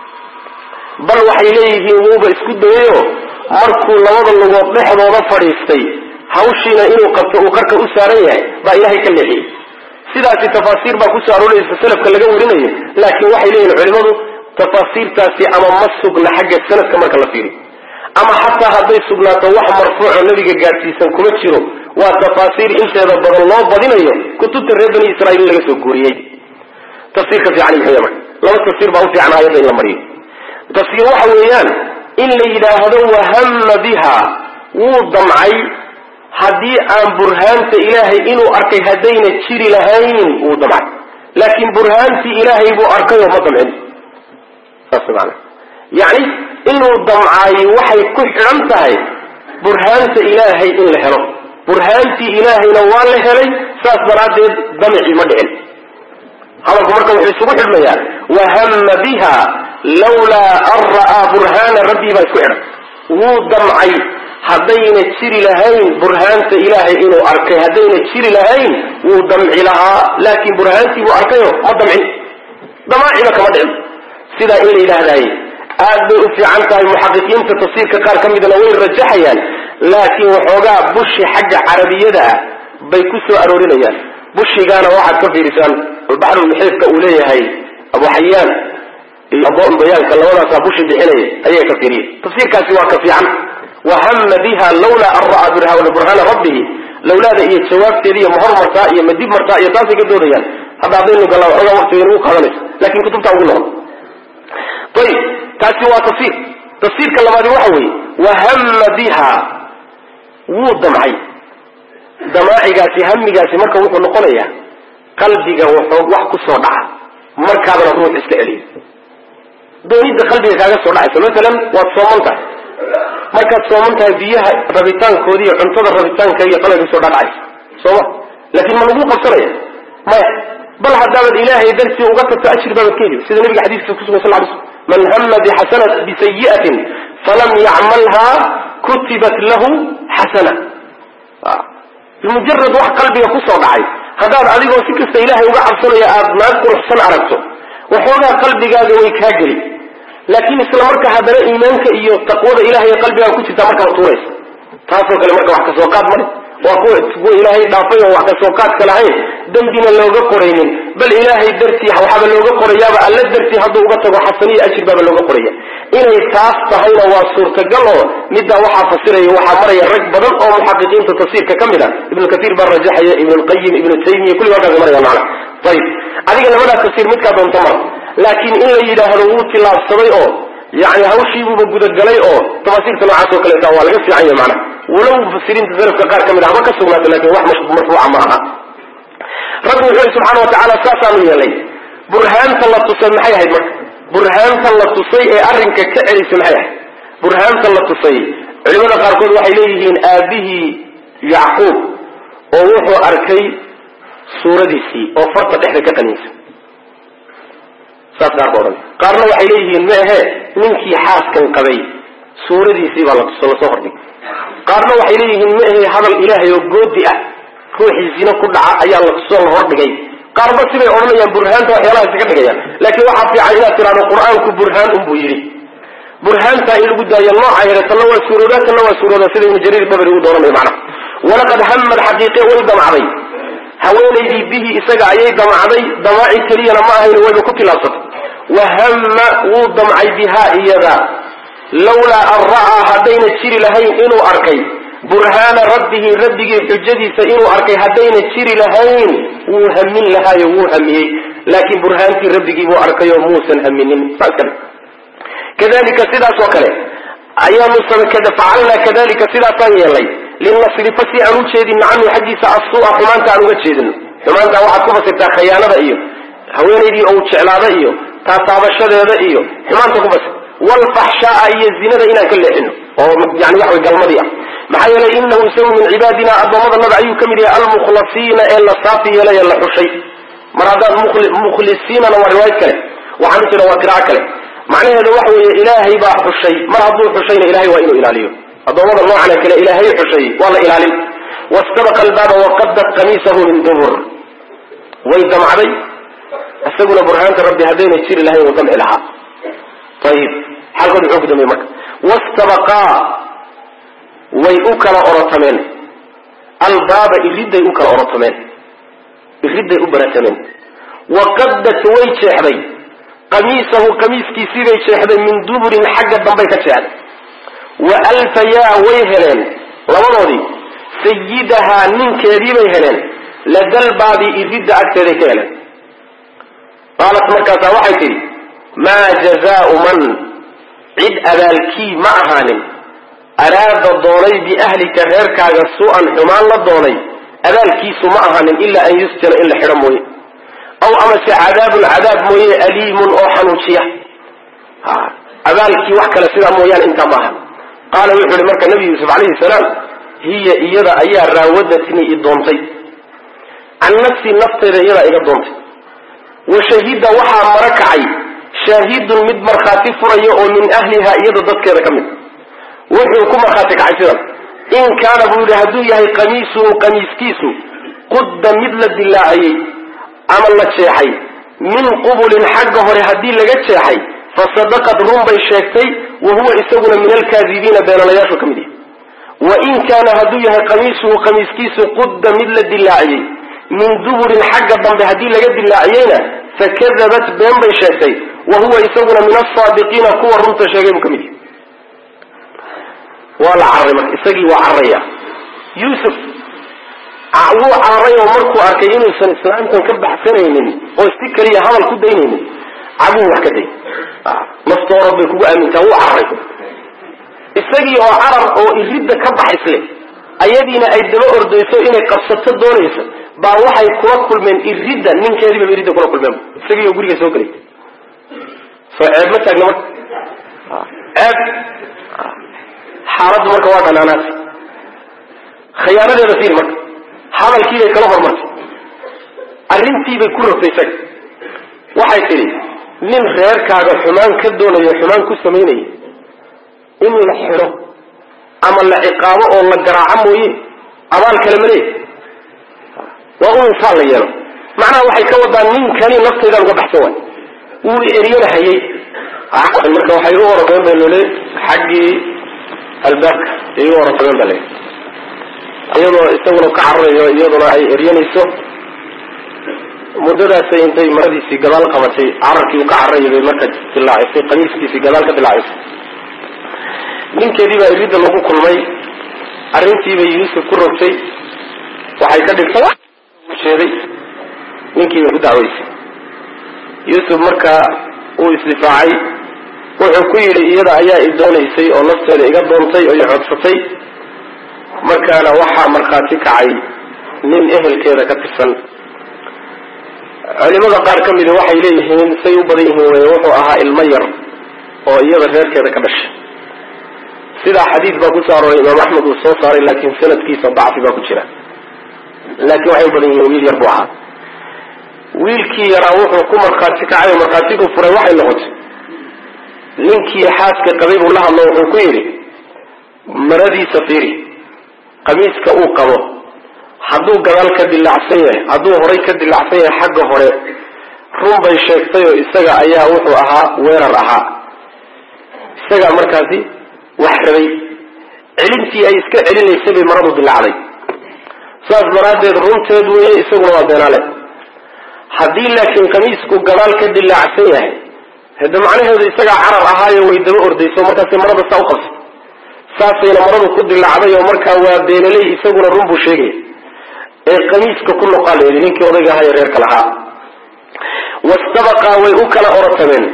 bal waxay leeyihiin wuuba isku dayayo markuu labada lugood dhexdooda fadhiistay hawshiina inuu qabto uu qarka u saaran yahay baa ilaahay ka leexiyey sidaasi tafaasiir baa kusoo arooraysa salafka laga warinayo laakiin waxay leeyihin culimadu tafaasiirtaasi ama ma sugna xagga sanadka marka la fiiriyo ama xataa hadday sugnaato wax marfuuco nabiga gaadhsiisan kuma jiro waa tafaasiir inteeda badan loo badinayo kutubta reer bani israiil in laga soo guuriyey tafsiirka fiican muxuu marka laba tafsiir baa u fiican aayadda in la mariyo tafsiir waxa weeyaan in la yidhaahdo wahama biha wuu damcay haddii aan burhaanta ilaahay inuu arkay haddayna jiri lahayn wuu damcay laakiin burhaantii ilaahay buu arkayoo ma damcin saas maana yacni inuu damcaayo waxay ku xidhan tahay burhaanta ilaahay in la helo burhaantii ilaahayna waa la helay saas daraaddeed damicii ma dhicin hadalku marka wuxuu isugu xidhmayaa wahama biha lawlaa an ra'aa burhaana rabbii baa isku xidhan wuu damcay haddayna jiri lahayn burhaanta ilaahay inuu arkay haddayna jiri lahayn wuu damci lahaa laakiin burhaantii buu arkayo ma damcin damaaciba kama dhicin sidaa in la yidhaahdaye aad bay u fiican tahay muxaqiqiinta tafsiirka qaar ka midna way rajaxayaan laakiin waxoogaa bushi xagga carabiyada ah bay ku soo aroorinayaan bushigaana waxaad ka fiirisaan albaxrulmuxiidka uu leeyahay abu xayaan iyo aboon bayaanka labadaasaa bushi bixinaya ayay ka fiiriyeen tafsiirkaasi waa ka fiican wahama biha lawlaa an ra'aa burhaana rabbihi lawlaada iyo jawaabteeda iyo mahor martaa iyo madib martaa iyo taasay ka doodayaan hadda haddaynu gallaa waxoogaa waqtiga nagu qaadanayso lakin kutubtaa ugu noqon ayib taasi waa tafsiir tafsiirka labaadi waxa weeye wahama biha wuu damcay damaacigaasi hamigaasi marka wuxuu noqonayaa qalbiga wuxuu wax ku soo dhaca markaadana ruux iska celiyo doonidda qalbiga kaaga soo dhacaysa masalan waad sooman tahay markaad sooman tahay biyaha rabitaankoodi iyo cuntada rabitaanka iyo qalbiga soo dhadhacaysa sooma laakiin ma lagu qabsanaya maya bal haddaabaad ilaahay dartii uga tagto ajri baabaad ka heli sida nabiga xadiiskiisa kusugan sal lay slm man hama bixasana bisayi'atin falam yacmalha kutibat lahu xasana bimujarad wax qalbiga kusoo dhacay haddaad adigoo si kasta ilaahay uga cabsanaya aada naag quruxsan aragto waxoogaa qalbigaaga way kaa geli laakiin isla marka haddana iimaanka iyo taqwada ilahay ee qalbigaaga ku jirtaa markaa tuuraysa taasoo kale marka wax kasoo qaad male waa kuwa kuwa ilaahay dhaafay oo wax kasoo qaadka lahayn dembina looga qoraynin bal ilaahay dartii waxaaba looga qorayaaba alla dartii hadduu uga tago xasaniyo ajir baaba looga qoraya inay taas tahayna waa suurtagal oo middaa waxaa fasiraya waxaa maraya rag badan oo muxaqiqiinta tafsiirka ka mid a ibnu kaiir baa rajaxaya ibnu lqayim ibnu taymiya kulli halkaas maraya macna ayib adiga labadaa tafsiir midkaa doonta mara laakiin in la yidhaahdo wuu tilaabsaday oo yani hawshiibuuba gudagalay oo tafaasiirta noocaas oo kaleeta waa laga fiican yahy macna walow mufasiriinta salafka qaar ka mid a haba ka sugnaata lakin wax marfuuca ma aha rabbi wuxuu yihi subxana wa tacaala saasaanu yeelay burhaanta la tusay maxay ahayd marka burhaanta la tusay ee arrinka ka celisay maxay ahayd burhaanta la tusay culimada qaarkood waxay leeyihiin aabihii yacquub oo wuxuu arkay suuradiisii oo farta dhexda ka qaniinsa saas qaar ba odhan qaarna waxay leeyihiin ma ahe ninkii xaaskan qabay suuradiisii baa latus lasoo hordhigay qaarna waxay leeyihiin ma ahe hadal ilaahay oo goodi ah ruuxii zino ku dhaca ayaa latusoo la hordhigay qaarba siday odhanayaan burhaanta waxyaalahaas ka dhigayaan laakiin waxaa fiican inaad tidhahdo qur-aanku burhaan unbuu yidhi burhaantaa in lagu daayo nooca hele tanna waa suurooda tanna waa suurooda sida ibnu jariir dabri uu dooranayo macnaha walaqad hamad xaqiiqe way damcday haweenaydii bihi isaga ayay damacday damaaci keliyana ma ahayn wayba ku tilaabsatay wahama wuu damcay bihaa iyada lawlaa an ra'aa haddayna jiri lahayn inuu arkay burhaana rabbihi rabbigii xujadiisa inuu arkay haddayna jiri lahayn wuu hamin lahaayo wuu hamiyey laakiin burhaantii rabbigii buu arkayoo muusan haminin saas kale kadalika sidaas oo kale ayaanu facalnaa kadalika sidaasaan yeelnay linasrifa si aan u jeedino canhu xaggiisa assuu'a xumaanta aan uga jeedino xumaanta waxaad ku fasirtaa khayaanada iyo haweenaydii ou jeclaada iyo taataabashadeeda iyo xumaanta ku fasir wlfaxshaaa iyo zinada inaan ka leexino oo yani waxa way galmadii ah maxaa yeelay inahu isagu min cibaadina addoommadanada ayuu ka mid yahay almukhlasiina ee la saafi yeelay ee la xushay mar haddaad mukhlisiinana waa riwaayad kale waxaan u jira waa qiraco kale macnaheedu waxa weeye ilaahay baa xushay mar hadduu xushayna ilahay waa inuu ilaaliyo addoommada noocana kale ilaahay xushay waa la ilaalin wastabaqa albaaba waqadat qamiisahu min dubur way damcday isaguna burhaanta rabbi haddayna jiri lahayn wuu damci lahaa ayib xalkood muxuu ku dambeeye marka wastabaqaa way u kala orotameen albaaba iridday u kala orotameen iridday u baratameen waqadat way jeexday qamiisahu qamiiskiisii bay jeexday min duburin xagga dambay ka jeexday wa alfayaa way heleen labadoodii sayidahaa ninkeedii bay heleen ladalbaabi iridda agteeday ka heleen qaalat markaasaa waxay tidhi maa jazaau man cid abaalkii ma ahaanin araada doonay biahlika reerkaaga su-an xumaan la doonay abaalkiisu ma ahaanin ilaa an yusjana in la xidho mooye aw amase cadaabun cadaab mooye aliimun oo xanuujiya abaalkii wax kale sidaa mooyaane intaa ma ahan qaala wuxuu ihi marka nabi yuusuf calayhi salaam hiya iyada ayaa raawadatnii i doontay can nafsii nafteyda iyadaa iga doontay wa shahida waxaa mara kacay shaahidun mid markhaati furaya oo min ahliha iyada dadkeeda ka mid wuxuu ku markhaati kacay sidan in kaana buu yidhi hadduu yahay qamiisuhu qamiiskiisu qudda mid la dilaaciyey ama la jeexay min qubulin xagga hore haddii laga jeexay fasadaqad run bay sheegtay wa huwa isaguna min alkaadibiina beenalayaashu ka mid yahay wa in kaana hadduu yahay qamiisuhu qamiiskiisu qudda mid la dilaaciyey min duburin xagga dambe haddii laga dilaaciyeyna fakadabat been bay sheegtay wa huwa isaguna min asaadiqiina kuwa runta sheegay buu ka mid yahay waa la cararay marka isagii waa cararaya yuusuf wuu cararay oo markuu arkay inuusan islaamtan ka baxsanaynin oo si keliya hadal ku daynaynin cabuu wax ka day naftoorad bay kugu aamintaa wuu cararay isagii oo carar oo iridda ka baxaysle ayadiina ay daba ordayso inay qabsato doonaysa baa waxay kula kulmeen iridda ninkeediibaba iridda kula kulmeen isagii oo guriga soo gelay soo ceeb ma taagna marka ceeb xaaladdu marka waa dhanaanaas khiyaanadeeda fiir marka hadalkiibay kala hormartay arrintiibay ku rogtay isaga waxay tidhi nin reerkaaga xumaan ka doonayo xumaan ku samaynaya in la xidho ama la ciqaabo oo la garaaco mooye abaal kale ma leeya waa un insaan la yeelo macnaha waxay ka wadaa ninkani naftaydan uga baxsan waay wuu eryana hayay marka waxay u orodeen ba lole xaggii albaabka ay u orodeen ba le iyadoo isaguna ka cararayo iyaduna ay eryanayso muddadaasay intay maradiisii gadaal qabatay cararkii uu ka cararayay bay marka dilaacisay qamiiskiisii gadaal ka dilaacisay ninkeedii baa iridda lagu kulmay arrintiibay yuusuf ku rogtay waxay ka dhigtay sheeday ninkii bay ku dacwaysay yuusuf marka uu isdifaacay wuxuu ku yidhi iyada ayaa i doonaysay oo nafteeda iga doontay oo i codsatay markaana waxaa markhaati kacay nin ehelkeeda ka tirsan culimada qaar ka mida waxay leeyihiin say u badan yihiin wey wuxuu ahaa ilmo yar oo iyada reerkeeda ka dhashay sidaa xadiid baa kusoo arooray imaam axmed uu soo saaray laakiin sanadkiisa dacfi baa ku jira laakiin waxay u badan yihiin wiil yar buu ahaa wiilkii yaraa wuxuu ku markhaati kacay oo markhaatigu furay waxay noqotay ninkii xaaska qabay buu la hadlo wuxuu ku yidhi maradiisa fiiri qamiiska uu qabo hadduu gadaal ka dilaacsan yahay hadduu horay ka dilaacsan yahay xagga hore run bay sheegtay oo isaga ayaa wuxuu ahaa weerar ahaa isagaa markaasi wax rabay celintii ay iska celinaysay bay maradu dilaacday saas daraaddeed runteed weeye isaguna waa beenaale haddii laakiin qamiisku gadaal ka dilaacsan yahay hade macnaheedu isagaa carar ahaayo way daba ordayso markaasay marada saa u qabsay saasayna maradu ku dilaacday oo markaa waa beenaley isaguna run buu sheegaya ee qamiiska ku noqaa layidhi ninkii odayga ahaa ee reerka lahaa wastabaqaa way u kala orotameen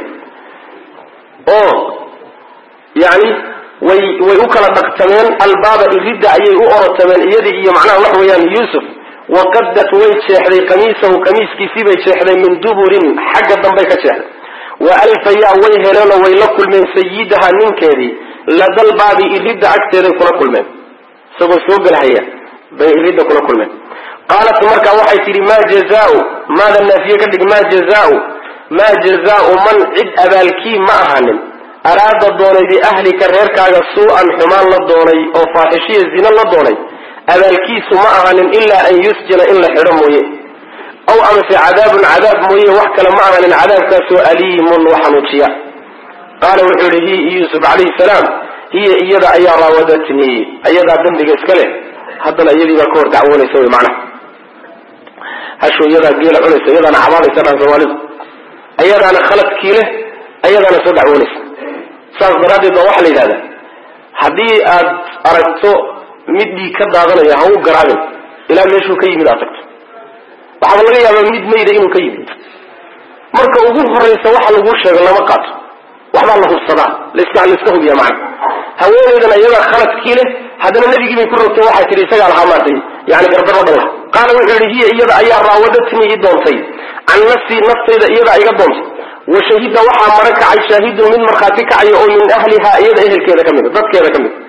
oo yani way way u kala dhaqtameen albaaba iridda ayay u orotameen iyadii iyo macnaha wax weeyaan yuusuf waqadat way jeexday qamiisahu qamiiskiisii bay jeexday min duburin xagga dambay ka jeexday wa alfayaa way heleenoo way la kulmeen sayidaha ninkeedii ladalbaabi iridda agteeday kula kulmeen isagoo soo gelhaya bay iridda kula kulmeen qaalat markaa waxay tidhi maa jazaau maada naafiye ka dhig maa jazaau maa jazaau man cid abaalkii ma ahanin araada doonay biahlika reerkaaga suu-an xumaan la doonay oo faaxishiya zina la doonay abaalkiisu ma ahanin ilaa an yusjina in la xidho mooye aw amase cadaabun cadaab mooye wax kale ma ahanin cadaabkaasoo aliimun wa xanuujiya qaala wuxuu yihi hi yuusuf calayhi salaam hiya iyada ayaa raawadatnii ayadaa dambiga iska leh haddana iyadii baa ka hor dacwoonaysa wy macnaha hashu iyadaa geela cunaysa iyadaana cabaadaysa dhan soomaalidu ayadaana khaladkii leh ayadaana soo dacwoonaysa saas daraaddeed baa waxaa la yidhahdaa haddii aad aragto mid dhiig ka daadanaya ha u garaabin ilaa meeshuu ka yimid aad tagto waxaaba laga yaabaa mid mayda inuu ka yimid marka ugu horaysa waxa laguu sheego lama qaato waxbaa la hubsadaa laiska laiska hubiya macna haweenaydan iyadaa khaladkii leh haddana nebigii bay ku rogtay waxay tihi isagaa lahaa maartay yani gardaro dhan laha qaala wuxuu yihi hiya iyada ayaa raawadatnii i doontay can nafsii naftayda iyadaa iga doontay wa shahida waxaa mara kacay shaahidun mid markhaati kacaya oo min ahlihaa iyada ehelkeeda ka mid dadkeeda ka mid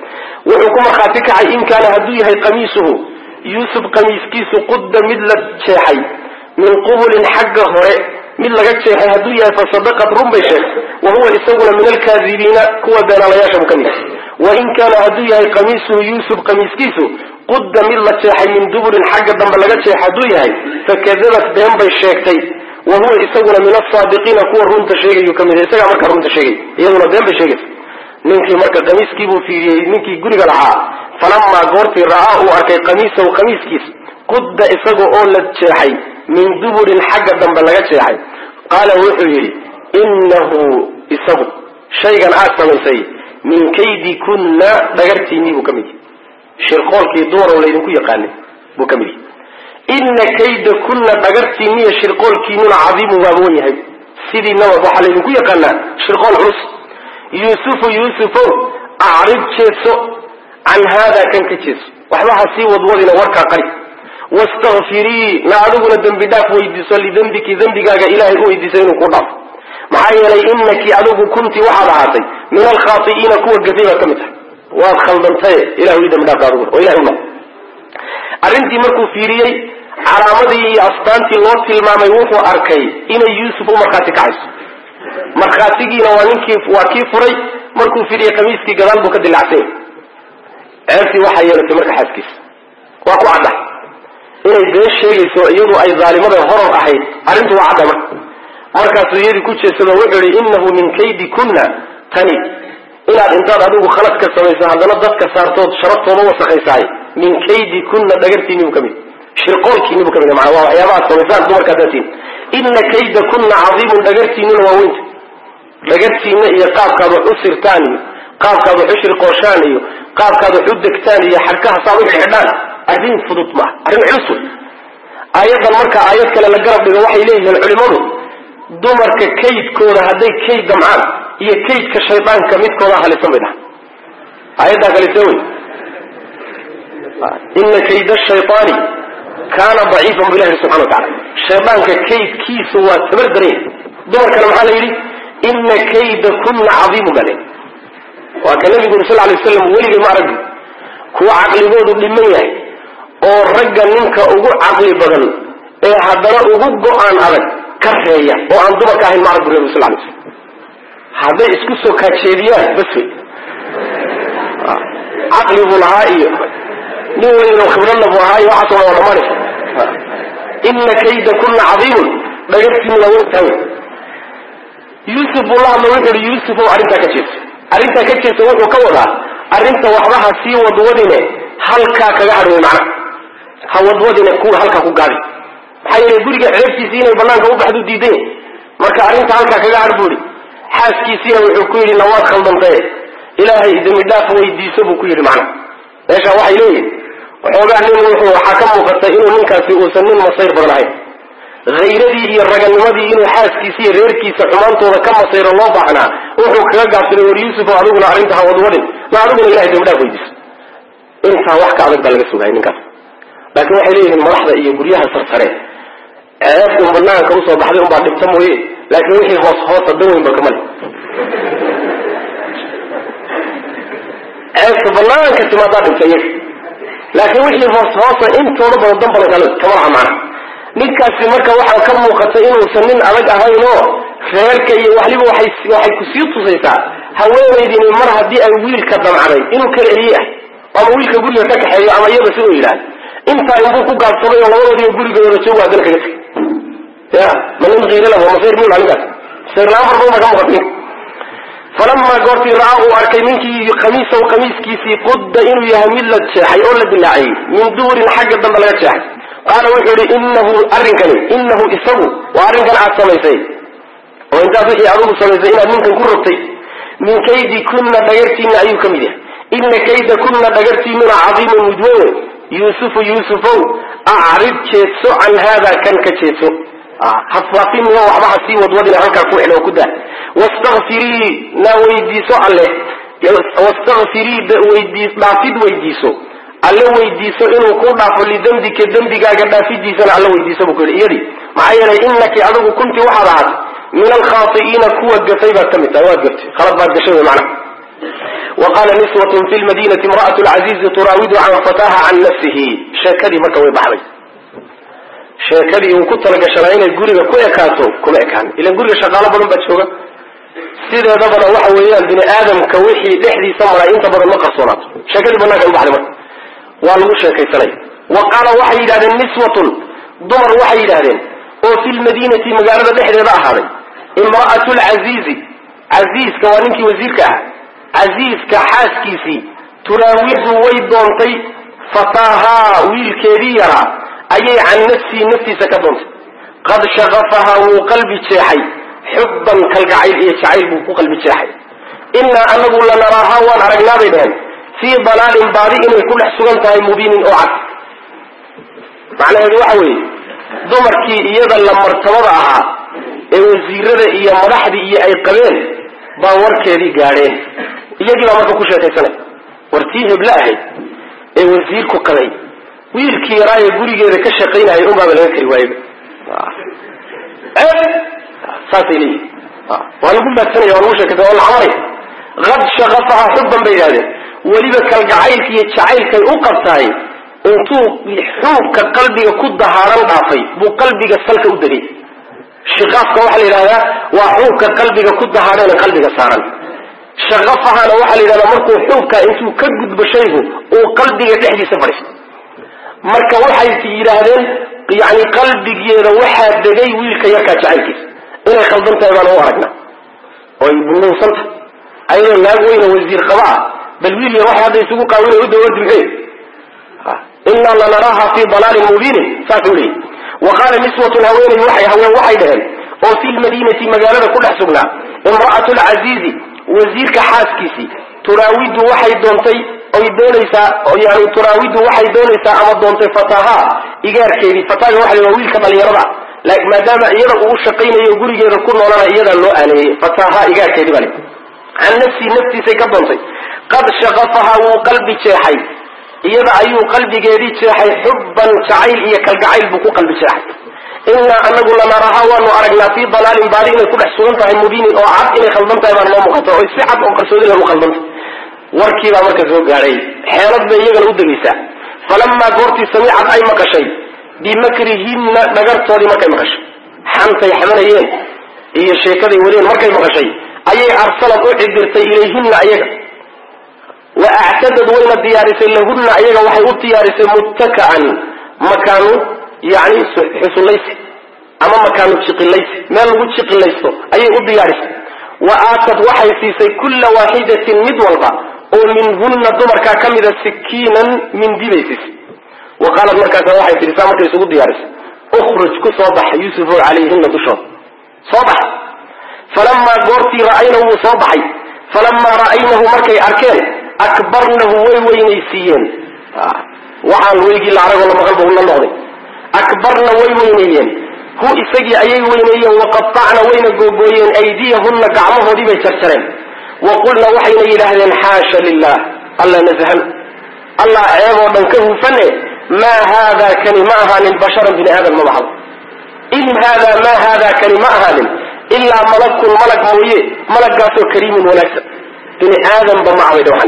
wuxuu ku markhaati kacay in kaana hadduu yahay qamiisuhu yuusuf qamiiskiisu qudda mid la jeexay min qubulin xagga hore mid laga jeexay hadduu yahay fasadaqad run bay sheegtay wa huwa isaguna min alkaadibiina kuwa beenaalayaasha bu ka mid wain kaana hadduu yahay qamiisuhu yuusuf qamiiskiisu qudda mid la jeexay min duburin xagga dambe laga jeex hadduu yahay fakadabat been bay sheegtay wa huwa isaguna min asaadiqiina kuwa runta sheegayu ka mid isagaa markaa runta sheegay iyaduna been bay sheegaysa ninkii marka qamiiskiibuu fiiriyey ninkii guriga lahaa falamaa goortii ra'aa uu arkay qamiisahu qamiiskiis qudda isaga oo la jeexay min duburin xagga dambe laga jeexay qaala wuxuu yidhi innahu isagu shaygan aad samaysay min kaydi kunna dhagartiinnii buu ka mid yahy shirqoolkii dumarow laydinku yaqaanay buu ka mid yahy inna kayda kunna dhagartiinniyo shirqoolkiinnuna cadiimun waa wan yahay sidiinaba waxaa laydinku yaqaanaa shirqool culus yuusufu yuusufow acrib jeedso can haadaa kan ka jeedso waxba ha sii wadwadina warkaa qari wastakfirii na adiguna dembi dhaaf weydiiso lidembiki dembigaaga ilaahay u weydiisa inuu ku dhaafo maxaa yeelay inaki adigu kunti waxaad ahaatay min alkhaai'iina kuwa gafay baad ka mid tahay waad khaldantaye ilah ii dambi dhaafta adiguna oo ilahay u noq arrintii markuu fiiriyey calaamadii iyo astaantii loo tilmaamay wuxuu arkay inay yuusuf u markhaati kacayso markhaatigiina waa ninkii waa kii furay markuu fiiriyey khamiiskii gadaal buu ka dilacsanya ceebtii waxaa yeelatay marka xaaskiisa waa ku cadda inay been sheegayso iyadu ay daalimada horor ahayd arrintu waa cadda marka markaasuu iyadii ku jeedsado wuxuu yihi innahu min kaydi kunna tani inaad intaad adigu khalad ka samayso haddana dadka saartood sharaftooda wasakaysaay min kaydi kunna dhagartiinni buu ka mid shirqoolkiinni buu ka mid maa waa waxyaabahaad samaysaan dumarkaa daatiin inna kayda kunna cadiimun dhagartiinnina waa weynta dhagartiinna iyo qaabkaad wax u sirtaan iyo qaabkaad wax u shirqooshaan iyo qaabkaad wax u degtaan iyo xadkaha saad u xidhaan arrin fudud maaha arrin culus wey aayaddan marka aayad kale la garab dhigo waxay leeyihiin culimadu dumarka kaydkooda hadday kayd damcaan iyo kaydka shaydaanka midkooda halisan bay dhaha aayaddaa kalise wey ina kayda shayطaani kaana daciifan bu ilahi subxana wa tacala shaydaanka kaydkiisa waa tabar daranya dumarkana maxaa la yidhi ina kayda kunna cadiimun baa leyi waa ka nabigu uri sal lay waslam weligay ma aragbi kuwa caqligoodu dhiman yahay oo ragga ninka ugu caqli badan ee haddana ugu go-aan adag ka reeya oo aan dumarka ahayn ma arag bu nabigu sal lay slam hadday isku soo kaajeediyaan bas wey caqli buu lahaa iyo nin weynoo khibradna buu ahaa iyo waxaasoo waa dhamaanaysa ina kayda kunna cadiimun dhagartiinu waa weyntahay yuusuf buu la hadla wuxu uhi yuusuf ow arrintaa ka jeeso arrintaa ka jeeso wuxuu ka wadaa arrinta waxba ha sii wadwadine halkaa kaga hadh wey macna ha wadwadine ku halkaa ku gaadi maxaa yeelay guriga ceebtiisii inay banaanka u baxdu diidan yahy marka arrinta halkaa kaga hadh buu ihi xaaskiisiina wuxuu ku yidhi nawaad khaldantaye ilaahay dembi dhaaf weydiiso buu ku yidhi macna meesha waxay leeyihin waxoogaa nin wuxuu waxaa ka muuqata inuu ninkaasi uusan nin masayr badan ahayn hayradii iyo raganimadii inuu xaaskiisa iyo reerkiisa xumaantooda ka masayro loo baahnaa wuxuu kaga gaabsaday war yuusuf oo adiguna arrinta ha wadwadhin ma adiguna ilahay dembi dhaaf weydiiso intaa wax ka adag baa laga sugaya ninkaas laakiin waxay leeyihiin madaxda iyo guryaha sarsare ceeb un banaanka usoo baxday unbaa dhibta mooye laakiin wixii hoos hoosa dan weyn ba kamale ceebta banaanka timaadaa dhibta iyaga laakiin wixii hoos hoosa intooda badan danbala kama laha macna ninkaasi marka waxaa ka muuqata inuusan nin adag ahayn oo reerka iyo waliba waxay waxay kusii tusaysaa haweenaydini mar haddii ay wiilka damcday inuu kala eliye ah ama wiilka guriga ka kaxeeyo ama iyada si uu yidhaahdo intaa inbuu ku gaabsaday oo labadoodiiba gurigooda joogo haddana kaga tegay ya ma nin kiira lahu masayr buu laha ninkaas masayr la-aan farbama ka muuqata ninka falamaa goortii ra'aa uu arkay ninkii khamiisaw khamiiskiisii qudda inuu yahay mid la jeexay oo la dilaaciyey min duurin xagga dambe laga jeexay qaala wuxuu yihi inahu arrinkani inahu isagu waa arrinkan aad samaysay oo intaas wixii adigu samaysay inaad ninkan ku rogtay min kaydi kunna dhagartiinna ayuu ka mid yahay ina kayda kunna dhagartiinnuna cadiimun midweye yuusufu yuusufow acrid jeedso can haada kan ka jeedso hafaafinio waxba ha sii wadwadina halkaa ku xidho oo ku daa wastakfirii na weydiiso alle wastakfirii dhaafid weydiiso alle weydiiso inuu ku dhaafo lidembika dembigaaga dhaafidiisana alle weydiiso buu ku yidhi iyadii maxaa yeelay inaki adigu kunti waxaad ahaatay min alkhaai'iina kuwa gafay baad ka mid tahay waad gaftay khalad baad gashay wy macnaha wa qaala niswatun fi lmadinati imra'atu lcaziizi turaawidu can fataha can nafsihi sheekadii marka way baxday sheekadii uu ku talagashanaa inay guriga ku ekaato kuma ekaan ilan guriga shaqaalo badan baa jooga sideedabana waxa weeyaan bini aadamka wixii dhexdiisa maray inta badan ma qarsoonaato sheekadii banaanka u baxday marka waa lagu sheekaysanaya wa qaala waxay yidhahdeen niswatun dumar waxay yidhahdeen oo fi lmadinati magaalada dhexdeeda ahaaday imra'atu lcaziizi casiiska waa ninkii wasiirka ah casiiska xaaskiisii turaawidu way doontay fataahaa wiilkeedii yaraa ayay can nafsihi naftiisa ka doontay qad shaqafahaa wuu qalbi jeexay xubban kalgacayl iyo jacayl buu ku qalbi jeexay innaa anagu lanaraahaa waan aragnaa bay dhaheen fii dalaalin baadi inay ku dhex sugan tahay mubiinin oo cad macnaheedu waxa weeye dumarkii iyada la martabada ahaa ee wasiirada iyo madaxdii iyo ay qabeen baa warkeedii gaadheen iyagii baa marka ku sheekaysanay wartii heble ahayd ee wasiirku qabay wiilkii yaraa ee gurigeeda ka shaqaynayay unbaaba laga kari waayba saasay leeyihin waa lagu maadsanaya waa lagu sheekaysanaya waa la camalaya qad shaqafaha xubban bay yidhahdeen weliba kalgacaylka iyo jacaylkay u qabtaay intuu xuubka qalbiga ku dahaaran dhaafay buu qalbiga salka u degay shiqaafka waxaa la yidhahdaa waa xuubka qalbiga ku dahaaran qalbiga saaran shaqafahana waxaa la yidhahdaa markuu xuubka intuu ka gudbo shaygu uu qalbiga dhexdiisa fadhiisto marka waxay yidhaahdeen yani qalbigeeda waxaa degay wiilka yarkaa jacaylkiisa inay khaldan tahay baan u aragnaa oy bunuunsanta ayadoo naag weyna wasiir qaba ah bal wiil yar waxay hadda isugu qaawina u dawadi maxay inaa lanaraaha fi dalaalin mubiinin saasuu leeyi wa qaala niswatun haweeney waxay haween waxay dhaheen oo fi lmadinati magaalada ku dhex sugnaa imra'atu lcaziizi wasiirka xaaskiisii turaawidu waxay doontay oy doonaysaa yani turaawidu waxay doonaysaa ama doontay fataha igaarkeedii fataga waxa la waa wiilka dhalinyarada maadaama iyada uu shaqaynayo gurigeeda ku noolana iyadaa loo aaneeyey fataha igaarkeedii bale can nafsii naftiisay ka doontay qad shaqafaha wuu qalbi jeexay iyada ayuu qalbigeedii jeexay xubban jacayl iyo kalgacayl buu ku qalbi jeexay innaa anagu lanaraha waanu aragnaa fii dalaalin baadi inay ku dhex sugan tahay mubiinin oo cad inay khaldan tahay baan noo muuqata oo si cad oo qarsoodi lagu khaldanta warkiibaa marka soo gaadhay xeelad bay iyagana u degaysaa falamaa goortii samicad ay maqashay bimakrihinna dhagartoodii markay maqashay xantay xamanayeen iyo sheekaday wadeen markay maqashay ayay arsalad u cidirtay ilayhinna ayaga wa actadad wayna diyaarisay lahunna ayaga waxay u diyaarisay muttaka'an makaanu yani xusulaysi ama makaanu jiqilaysi meel lagu jiqilaysto ayay u diyaarisay wa aatad waxay siisay kulla waaxidatin mid walba oo minhunna dumarkaa ka mida sikiinan mindi bay siisay wa qaalat markaasa waxay tihi saa markay isugu diyaarisay ukhruj ku soo bax yuusufow calayhina dushooda soo bax falamaa goortii ra'aynahu wuu soo baxay falamaa ra'aynahu markay arkeen akbarnahu way weynaysiiyeen waxaan weygii la aragoo la maqal ba ula noqday akbarna way weyneeyeen hu isagii ayay weyneeyeen waqatacna wayna googooyeen aydiyahunna gacmahoodii bay jarjareen wa qulna waxayna yidhaahdeen xaasha lilah alla nasahan allah ceeboo dhan ka hufane maa haadaa kani ma ahaanin basharan bini aadam ma baxdo in haadaa maa haadaa kani ma ahaanin ilaa malakun malag mooye malaggaasoo kariimun wanaagsan bini aadamba ma abay dhawan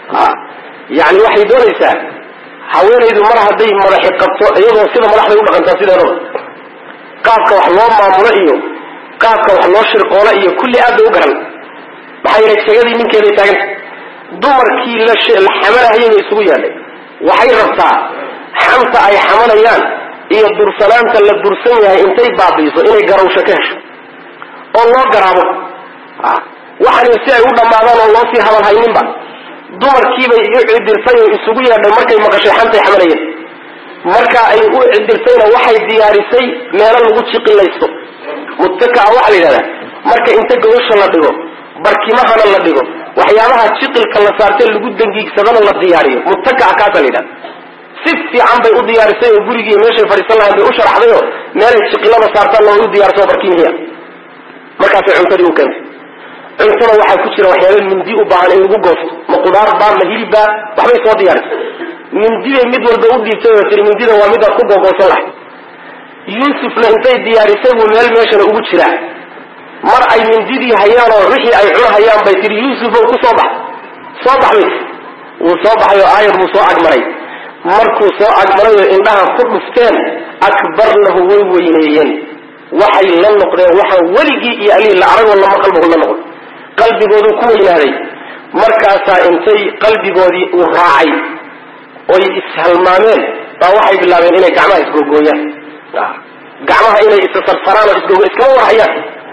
yani waxay doonaysaa haweenaydu mar hadday madaxi qabto iyadoo sida madaxday u dhaqantaa sideedaba qaabka wax loo maamulo iyo qaabka wax loo shirqoola iyo kulli aad bay u garan maxaa yeelay jegadii ninkeeday taaganta dumarkii la xamanahayay bay isugu yaadhay waxay rabtaa xanta ay xamanayaan iyo dursanaanta la dursan yahay intay baabiiso inay garawsho ka hesho oo loo garaabo waxani si ay u dhammaadaan oo loo sii hadal hayninba dumarkiibay u cidirtay oo isugu yeedhay markay maqashay xantay xamanayeen marka ay u cidirtayna waxay diyaarisay meelo lagu jiqilaysto muttakaa waxaa la yidhahdaa marka inta gogosha la dhigo barkimahana la dhigo waxyaabaha jiqilka la saartee lagu dangiigsadana la diyaariyo muttakaa kaasa la yidhahda si fiican bay u diyaarisay oo gurigii meeshay fadhiisan lahayn bay u sharaxday oo meelay jiqilada saartaan loo u diyaarsa oo barkimihiia markaasay cuntadii u keentay cuntada waxaa ku jira waxyaaba mindi u baahan in lagu goosto ma qudaar baa ma hilib baa waxbay soo diyaarisay mindibay mid walba u dhiibtay oo tiri mindida waa midaad ku googoosan lahay yuusufna intay diyaarisay buu meel meeshana ugu jiraa mar ay mindidii hayaan oo wixii ay cunahayaan bay tihi yuusufow ku soo bax soo baxbay wuu soo baxay oo aayar buu soo agmaray markuu soo agmaray oo indhaha ku dhufteen akbarnahu way weyneeyeen waxay la noqdeen waxaan weligii iyo alihii la aragoo lama qalbigu la noqon qalbigoodu ku weynaaday markaasaa intay qalbigoodii uu raacay oy ishalmaameen baa waxay bilaabeen inay gacmaha isgogooyaan gacmaha inay issarsaraan oo isgogo iskama warhayaan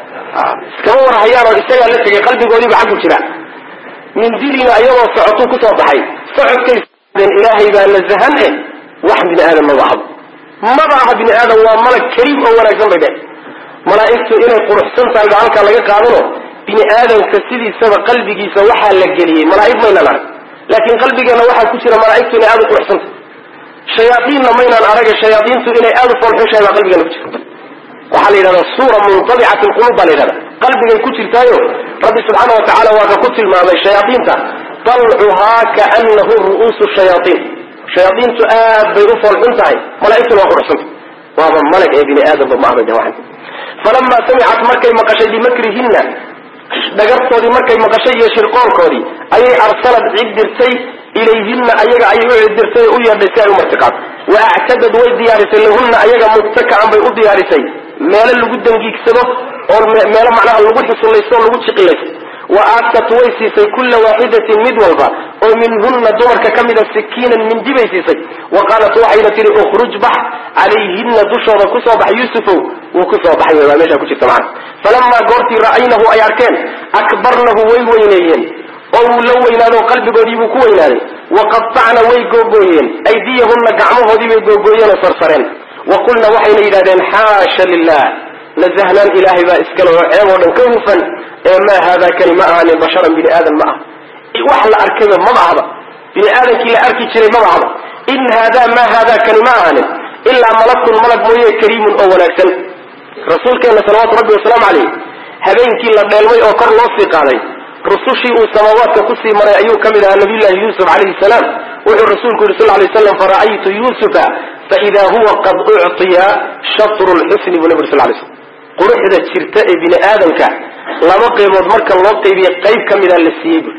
iskama warhayaan oo isagaa la tegay qalbigoodiiba xaggu jira mindiliina ayagoo socotuu kusoo baxay socodkay ilaahay baa nasahan eh wax bini aadam maba ahdo maba aha bini aadam waa malag kariim oo wanaagsan bay dheh malaa'igtu inay quruxsan tahay baa halkaa laga qaadano bini aadamka sidiisaba qalbigiisa waxaa la geliyey malaa'ig maynaan arag laakiin qalbigeenna waxaa ku jira malaa'igtu inay aada u quruxsantah shayaaiinna maynaan araga shayaaiintu inay aada u foolxushahay baa qalbigeena ku jirta waxaa la yidhahdaa suura muntabicat lqulub baa la yidhahda qalbigay ku jirtaayo rabbi subxaana wa tacala waa ka ku tilmaamay shayaaiinta dalcuhaa kaanahu ru'uusu shayaaiin shayaaiintu aad bay u foolxun tahay malaa'igtuna waa quruxsanta waaba malag ee bini aadamba ma ahba jawaxan falamaa samicat markay maqashay bimakrihinna dhagartoodii markay maqashay iyo shirqoolkoodii ayay arsalad cid dirtay ilayhinna ayaga ayay u cidirtay u yeedhay si ay u martiqaad wa actadad way diyaarisay lahunna ayaga mubtakaan bay u diyaarisay meelo lagu dangiigsado oo meelo macnaha lagu xusulaysto oo lagu jiqilaysto wa aatat way siisay kulla waaxidatin mid walba oo minhunna dumarka ka mida sikiinan mindi bay siisay wa qaalat waxayna tihi ukhruj bax calayhinna dushooda kusoo bax yuusufow wuu kusoo baxay waa meeshaa ku jirta macana falamaa goortii ra'aynahu ay arkeen akbarnahu way weyneeyeen oo wuu la weynaado qalbigoodii buu ku weynaaday wa qatacna way googooyeen aydiyahunna gacmahoodii bay googooyeen oo sarsareen wa qulna waxayna yidhahdeen xaasha lilah nasahnaan ilaahay baa iskale oo ceeb oo dhan ka hufan ee maa haadaa kani ma ahaanin basharan bini aadan ma aha wax la arkayba maba ahba bini aadamkii la arki jiray maba ahba in haadaa maa haadaa kani ma ahaanin ilaa malakun malag mooye kariimun oo wanaagsan rasuulkeenna salawaatu rabbi wasalaamu caleyh habeenkii la dheelmay oo kor loo sii qaaday rusushii uu samaawaadka kusii maray ayuu ka mid ahaa nabiyullahi yuusuf calayhi salaam wuxuu rasuulku yidhi sal lay slam fara'aytu yuusufa faida huwa qad ucطiya shatru lxusni buu nabi sal lay slm quruxda jirta ee bini aadamka laba qaybood marka loo qaybiye qayb ka mida la siiyey bu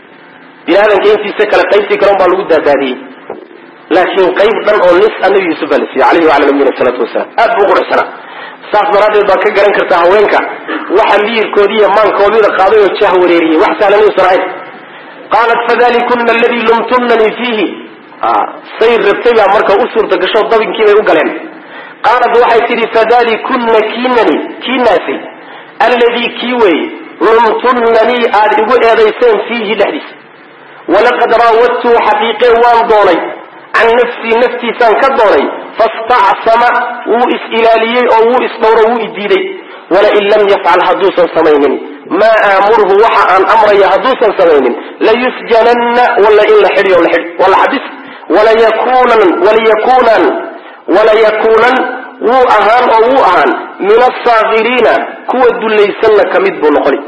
bini aadamka intiisa kale qaybtii kale un baa lagu daadaadiyey laakiin qayb dhan oo nis a nabi yuusuf baa la siiyey alayhi wala nabiyina salaatu wasalaam aad buu uquruxsanaa saas daraaddeed baad ka garan kartaa haweenka waxa miyirkoodii iyo maankoodida qaaday oo jah wareeriyey wax sahlan inuusan ahayn qaalat fadalikuna aladii lumtumnanii fiihi say rabtay baa marka u suurta gasho dabinkii bay u galeen qaalat waxay tidhi fadalikuna kiinani kiinaasi alladii kii weeye lumtumnanii aad igu eedayseen fiihi dhexdiisa walaqad raawadtuu xaqiiqee waan doonay can nafsii naftiisaan ka doonay fastacsama wuu is-ilaaliyey oo wuu isdhowro wuu idiiday walain lam yafcal hadduusan samaynin maa aamurhu waxa aan amraya hadduusan samaynin layusjananna wala in la xidhiyo la xidhi wala xabis walayakunan walayakunan walayakuunan wuu ahaan oo wuu ahaan min asaakiriina kuwa dullaysanna ka mid buu noqoni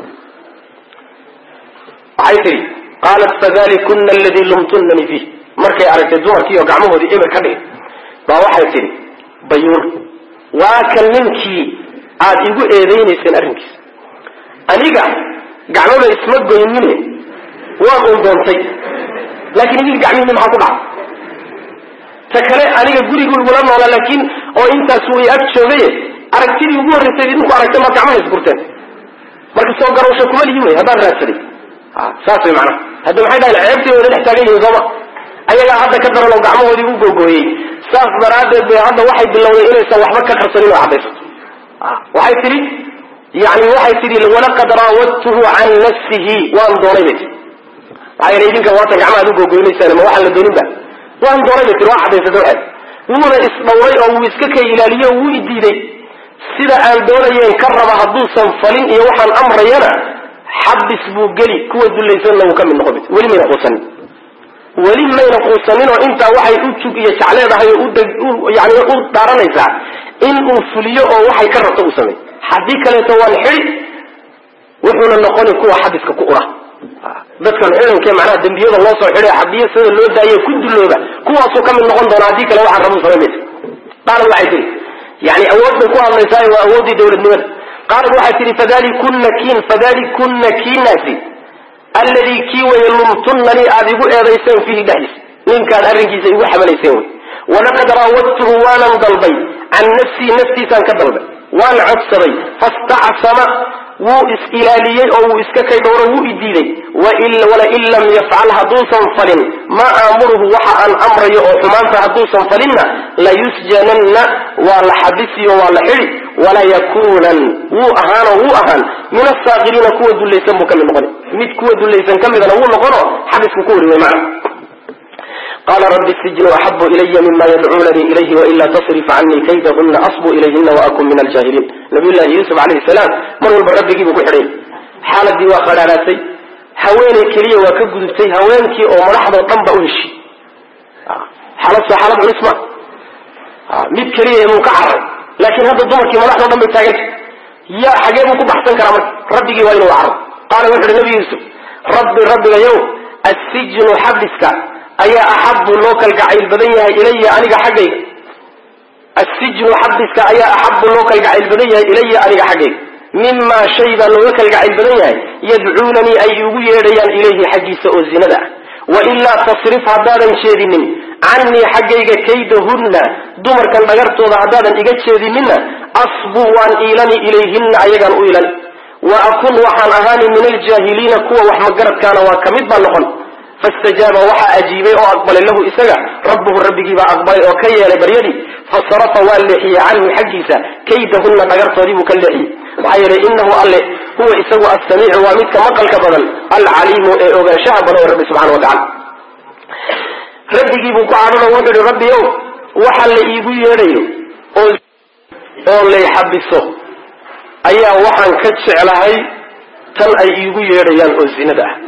waxay tihi qaalat fadalikuna aladii lumtunani fiih markay aragtay dumarkii oo gacmahoodii eber ka dhigay baa waxay tidhi bayuur waa kan ninkii aad igu eedaynayseen arrinkiisa aniga gacmaba isma goynine waan un doontay laakiin idin gacmihii maxaa ku dhaca ta kale aniga gurigu igula noolaa laakiin oo intaas way ag joogaye aragtidii ugu horraysay idinku aragtay maad gacmaha isburteen marka soo garowsha kuma lihi wey haddaan raadsaday saas way macnaha hadda maxay dhahayn ceebtii wada dhex taagan yihiin sooma ayagaa hadda ka daran oo gacmahoodii u googooyey saas daraaddeed bay hadda waxay bilowday inaysan waxba ka qarsanin oo caddaysato waxay tidhi yani waxay tidhi walaqad raawadtuhu can nafsihi waan doonay bay tii maxaa yeele idinka waatan gacmaha ad u googoynaysaan ma waxaan la doonin ba waan doonay bay tii waa caddaysatay waxay wuuna isdhowray oo wuu iska kay ilaaliye oo wuu idiiday sida aan doonayeen ka raba hadduusan falin iyo waxaan amrayana xabis buu geli kuwa dulaysanna wuu ka mid noqon weli mayna quusanin weli mayna quusanin oo intaa waxay u jug iyo jecleedahay oo yani u dhaaranaysaa in uu fuliyo oo waxay ka rabto uu sameey haddii kaleeto waan xidi wuxuuna noqoni kuwa xabiska ku ura dadkan ciidankee macnaha dembiyada loo soo xidhay xabiyo sida loo daaye ku dulooba kuwaasuu ka mid noqon doona haddii kale waxaan rabuu samayn maysa qaalad waxay tihi yani awood bay ku hadlaysaa waa awooddii dawladnimada qaalad waxay tihi fadalikuna kiin fadalikuna kiinaasi alladii kii weye lumtunnanii aad igu eedayseen fiihi dhexdiisa ninkaad arrinkiisa igu xamalayseen wey walaqad raawadtuhu waanan dalbay can nafsii naftiisaan ka dalbay waan codsaday fastacsama wuu is-ilaaliyey oo wuu iska kay dhowro wuu idiiday walain lam yafcal hadduusan falin maa aamuruhu waxa aan amrayo oo xumaanta hadduusan falinna layusjananna waa la xabisiyo waa la xidi walayakuunan wuu ahaanoo wuu ahaan min asaakiriina kuwa dulaysan buu ka mid noqon mid kuwa dulaysan ka midana wuu noqono xabisku ku wariway macna qala rabi sijnu axabu ilaya mima yadcuunanii ilayhi waila tasrif canii kaydahuna asbu ilayhina waakun min aljaahiliin nabiy llahi yuusuf calayhi salaam mar walba rabbigiibuu ku xidhay xaaladii waa qadhaadhaatay haweeney keliya waa ka gudubtay haweenkii oo madaxdoo dhan ba u heshiy xaalad soo xaalad culis ma mid keliya muu ka carray laakiin hadda dumarkii madaxdoo dhan bay taaganta ya xagee buu ku baxsan karaa marka rabbigii waa inuu carro qaala wuxu uhi nabi yuusuf rabbi rabbigayow assijnu xabiska ayaa axabu loo kalgacayl badan yahay ilaya aniga xaggayga assijnu xabiska ayaa axabu loo kalgacayl badan yahay ilaya aniga xaggayga mimaa shay baa looga kalgacayl badan yahay yadcuunanii ay igu yeedhayaan ilayhi xaggiisa oo zinada ah wailaa tasrif haddaadan jeedinin canii xaggayga kaydahunna dumarkan dhagartooda haddaadan iga jeedininna asbu waan iilani ilayhinna ayagaan u iilani wa akun waxaan ahaani min aljaahiliina kuwa wax magaradkaana waa kamid baa noqon fastajaaba waxaa ajiibay oo aqbalay lahu isaga rabbuhu rabbigiibaa aqbalay oo ka yeelay baryadii fasarafa waa leexiyey canhu xaggiisa kaydahunna dhagartoodii buu ka leexiyey maxaa yeelay inahu alle huwa isagu assamiicu waa midka maqalka badan alcaliimu ee ogaanshaha badan ee rabbi subxana watacala rabbigiibuu ku cadhano wuxuu ihi rabbi ow waxa la iigu yeedhayo oo oo lay xabiso ayaa waxaan ka jeclahay tan ay iigu yeedhayaan oo zinada ah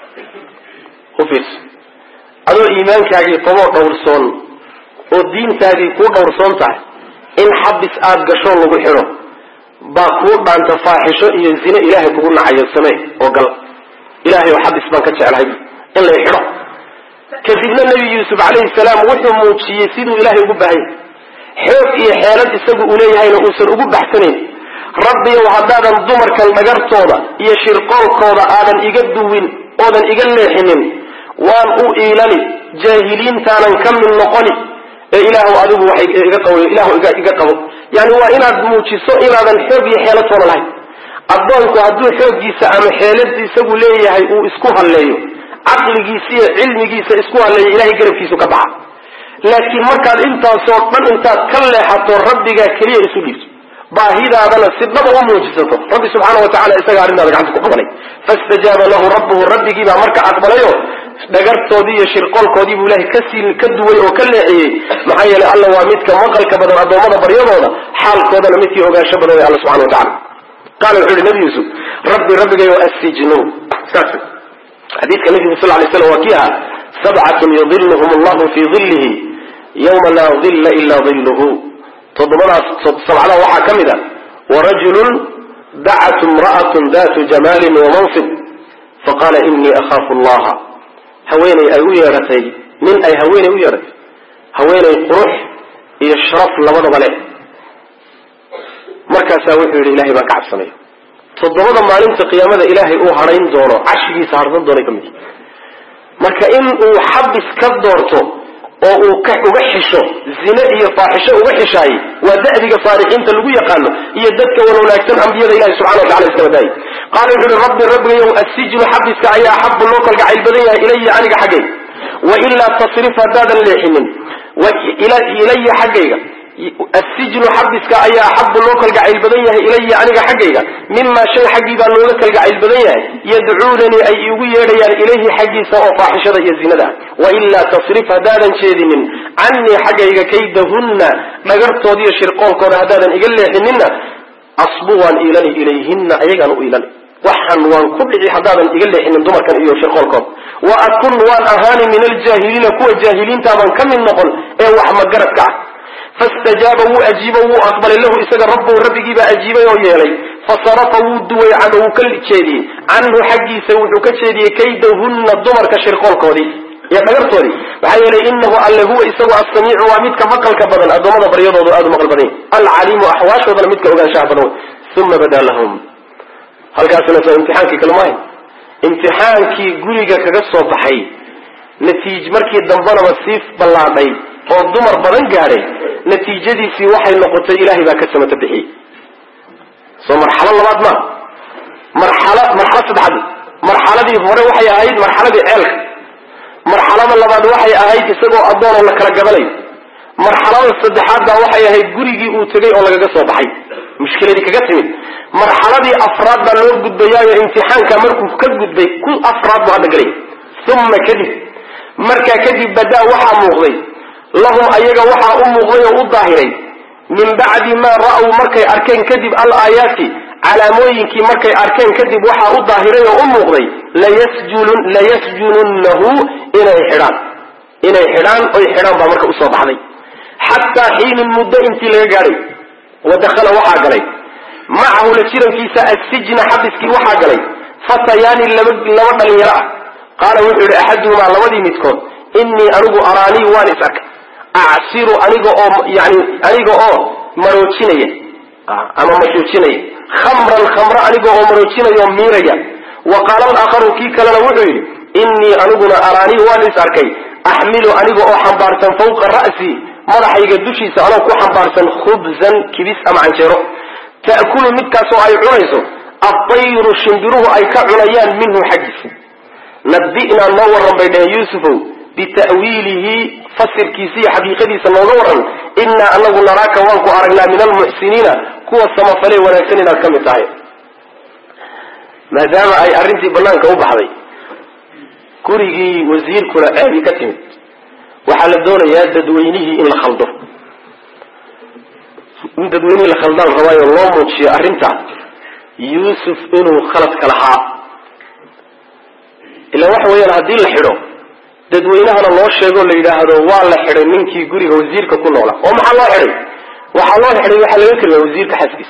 ufiirso adoo iimaankaagii qaboo dhowrsoon oo diintaadii kuu dhowrsoon tahay in xabis aada gasho lagu xidho baa kuu dhaanta faaxisho iyo zine ilaahay kugu nacayo samee oo gal ilahay oo xabis baan ka jeclahay in lay xidho kadibna nebi yuusuf calayhi salaam wuxuu muujiyey siduu ilaahay ugu baahanya xoog iyo xeelad isagu uu leeyahayna uusan ugu baxsanayn rabbiyow haddaadan dumarkan dhagartooda iyo shirqoolkooda aadan iga duwin oodan iga leexinin waan u iilani jaahiliintaanan ka mid noqoni ee ilaahu adigu waxay iga qabo ilaahu iga qabo yani waa inaad muujiso inaadan xoog iyo xeelad toona lahayn addoonku hadduu xooggiisa ama xeelad isagu leeyahay uu isku halleeyo caqligiisa iyo cilmigiisa isku halleeyo ilahay garabkiisu ka baxa laakiin markaad intaasoo dhan intaad ka leexato rabbigaa keliya isu dhiibto baahidaadana si dhaba u muujisato rabbi subxaana wa tacala isagaa arrintaada gacanta ku qabanay fastajaaba lahu rabbuhu rabbigiibaa marka aqbalayo dhagartoodii iyo shirqoolkoodii buu ilahay kasii ka duway oo ka leexiyey maxaa yeelay alla waa midka maqalka badan addoommada baryadooda xaalkoodana midkii ogaansho badan way alla subxana wa tacala qaala wuxuu yihi nabi yuusuf rabbi rabbigayo assijnu saas xadiidka nabigu sal lay slam waa kii ahaa sabcatun yudiluhum allahu fii dillihi yawma laa dilla ila dilluhu toddobadaas sabcada waxaa ka mid a warajulun dacat imra'atun datu jamaalin wamansib faqaala inii akhaafu allaha haweeney ay u yeedhatay nin ay haweeney u yeedhatay haweeney qurux iyo sharaf labadaba leh markaasaa wuxuu yidhi ilahay baan ka cabsanaya toddobada maalinta qiyaamada ilaahay uu hadhayn doono cashigiisa harsan doonay ka mid marka in uu xabis ka doorto oo uu uga xisho zine iyo faaxisho uga xishaaye waa da'diga saalixiinta lagu yaqaano iyo dadka wan wanaagsan ambiyada ilahi subxana wa tacala iskaba daayay qaala wuxu uhi rabbi rabbigayow assijnu xabiska ayaa axabu loo kalgacayl badan yahay ilaya aniga xaggayga wailaa tasrif haddaadan leexinin ilaya xaggayga assijnu xabiska ayaa axabu loo kalgacayl badan yahay ilaya aniga xaggayga mimaa shay xaggii baa looga kalgacayl badan yahay yadcuunanii ay iigu yeedhayaan ilayhi xaggiisa oo faaxishada iyo zinada wailaa tasrif haddaadan jeedinin canii xaggayga kaydahunna dhagartooda iyo shirqoolkooda haddaadan iga leexinina asbu waan iilani ilayhinna ayagaan u iilani waxaan waan ku dhici haddaadan iga leexinin dumarkan iyo shirqoolkooda wa akun waan ahaani min aljaahiliina kuwa jaahiliintaabaan ka mid noqon ee wax magaradka ah fastajaaba wuu ajiibo wuu aqbalay lahu isaga rabbuhu rabbigiibaa ajiibay oo yeelay fasarafa wuu duway canhu wuu ka jeediyey canhu xaggiisa wuxuu ka jeediyey kaydahunna dumarka shirqoolkoodii iyo dhagartoodii maxaa yeelay inahu alle huwa isagu assamiicu waa midka maqalka badan addoommada baryadoodu aada u maqal badan yahy alcaliimu axwaashoodana midka ogaanshaha badan wey uma badaa lahum halkaasina soo imtixaankii kale maahay imtixaankii guriga kaga soo baxay natiij markii dambanaba sii ballaadhay oo dumar badan gaadhay natiijadiisii waxay noqotay ilaahay baa ka samata bixiyey soo marxalo labaad maa marxalo marxalo saddexaad marxaladii hore waxay ahayd marxaladii ceelka marxalada labaad waxay ahayd isagoo addoon oo la kala gabanayo marxalada saddexaad baa waxay ahayd gurigii uu tegay oo lagaga soo baxay mushkiladii kaga timid marxaladii afraad baa loo gudbayaayo imtixaanka markuu ka gudbay ku afraad buu hadda galay uma kadib markaa kadib badaa waxaa muuqday lahum ayaga waxaa u muuqday oo u daahiray min bacdi maa ra'w markay arkeen kadib al aayaati calaamooyinkii markay arkeen kadib waxaa u daahiray oo u muuqday layasjununnahu inay xidhaan inay xidhaan oy xidhaan baa marka usoo baxday xataa xiinin muddo intii laga gaadhay wadakhala waxaa galay macahu la jirankiisa assijna xabiskii waxaa galay fatayaani laba laba dhalinyaro ah qaala wuxuu yihi axaduhumaa labadii midkood innii anigu araanii waan is arkay acsiru aniga oo yani aniga oo maroojinaya ama majuujinaya khamran khamro aniga oo maroojinaya oo miiraya wa qaala alaakharu kii kalena wuxuu yidhi innii aniguna araanii waan is arkay axmilu aniga oo xambaarsan fawqa ra'si madaxayga dushiisa anoo ku xambaarsan khubzan kibis ama canjeero ta'kulu midkaasoo ay cunayso adayru shimbiruhu ay ka cunayaan minhu xaggiisa nabi'naa noo warran bay dhaheen yuusufow bita'wiilihi fasirkiisa iyo xaqiiqadiisa nooga warran innaa anagu naraaka waan ku aragnaa min almuxsiniina kuwa samafalee wanaagsan inaad ka mid tahay maadaama ay arrintii banaanka u baxday gurigii wasiirkuna ceebi ka timid waxaa la doonayaa dadweynihii in la khaldo in dadweynihii la khaldaan rabaayo loo muujiyo arrinta yuusuf inuu khaladka lahaa ila waxa weeyaan haddii la xidho dadweynahana loo sheego la yidhaahdo waa la xidhay ninkii guriga wasiirka ku noola oo maxaa loo xidhay waxaa loo xidhay waxaa laga keliya wasiirka xaskiisa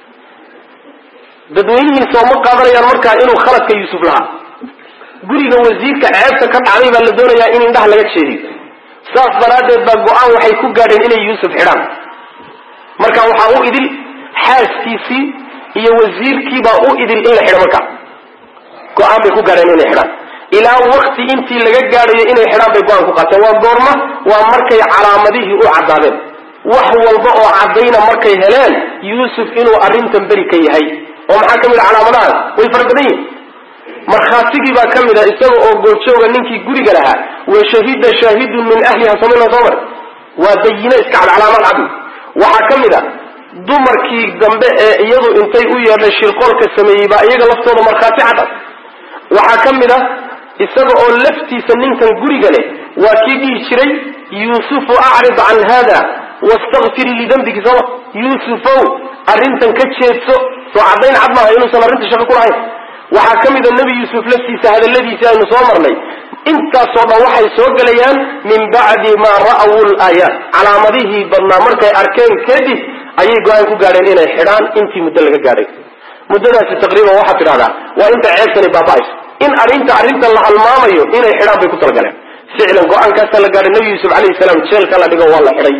dadweynihiisa oo ma qaadanayaan markaa inuu khaladka yuusuf lahaa guriga wasiirka ceebta ka dhacday baa la doonayaa in indhaha laga jeediyo saas daraaddeed baa go-aan waxay ku gaadheen inay yuusuf xidhaan marka waxaa u idil xaaskiisii iyo wasiirkiibaa u idil in la xidho markaa go-aan bay ku gaadheen inay xidhaan ilaa wakti intii laga gaadhayo inay xidhaan bay go-aan ku qaateen waa goorma waa markay calaamadihii u caddaadeen wax walba oo caddayna markay heleen yuusuf inuu arrintan beri ka yahay oo maxaa ka mid a calaamadahaas way fara badan yihin markhaatigii baa ka mid a isaga oo goorjooga ninkii guriga lahaa wa shahida shaahidun min ahliha samina soo mar waa bayine iska cad calaamad cad waxaa ka mid a dumarkii dambe ee iyadu intay u yeedhay shirqoolka sameeyey baa iyaga laftooda markhaati cad ah waxaa ka mid a isaga oo laftiisa ninkan guriga leh waa kii dhihi jiray yuusufu acrid can hada wastakfirii lidambiki sooma yuusufow arrintan ka jeedso soo caddayn cad maaha inuusan arrinta shaqo ku lahayn waxaa ka mid a nebi yuusuf laftiisa hadalladiisi aynu soo marnay intaasoo dhan waxay soo gelayaan min bacdi maa ra'aw laayaat calaamadihii badnaa markay arkeen kadib ayay go-aan ku gaadheen inay xidhaan intii muddo laga gaadhay muddadaasi taqriiban waxaad tidhahdaa waa inta ceebtani baaba-ayso in arrinta arrintan la halmaamayo inay xidhaan bay ku talagaleen ficlan go-aankaasaa la gaadhay nebi yuusuf calayhi salaam jeelka la dhigo waa la xidhay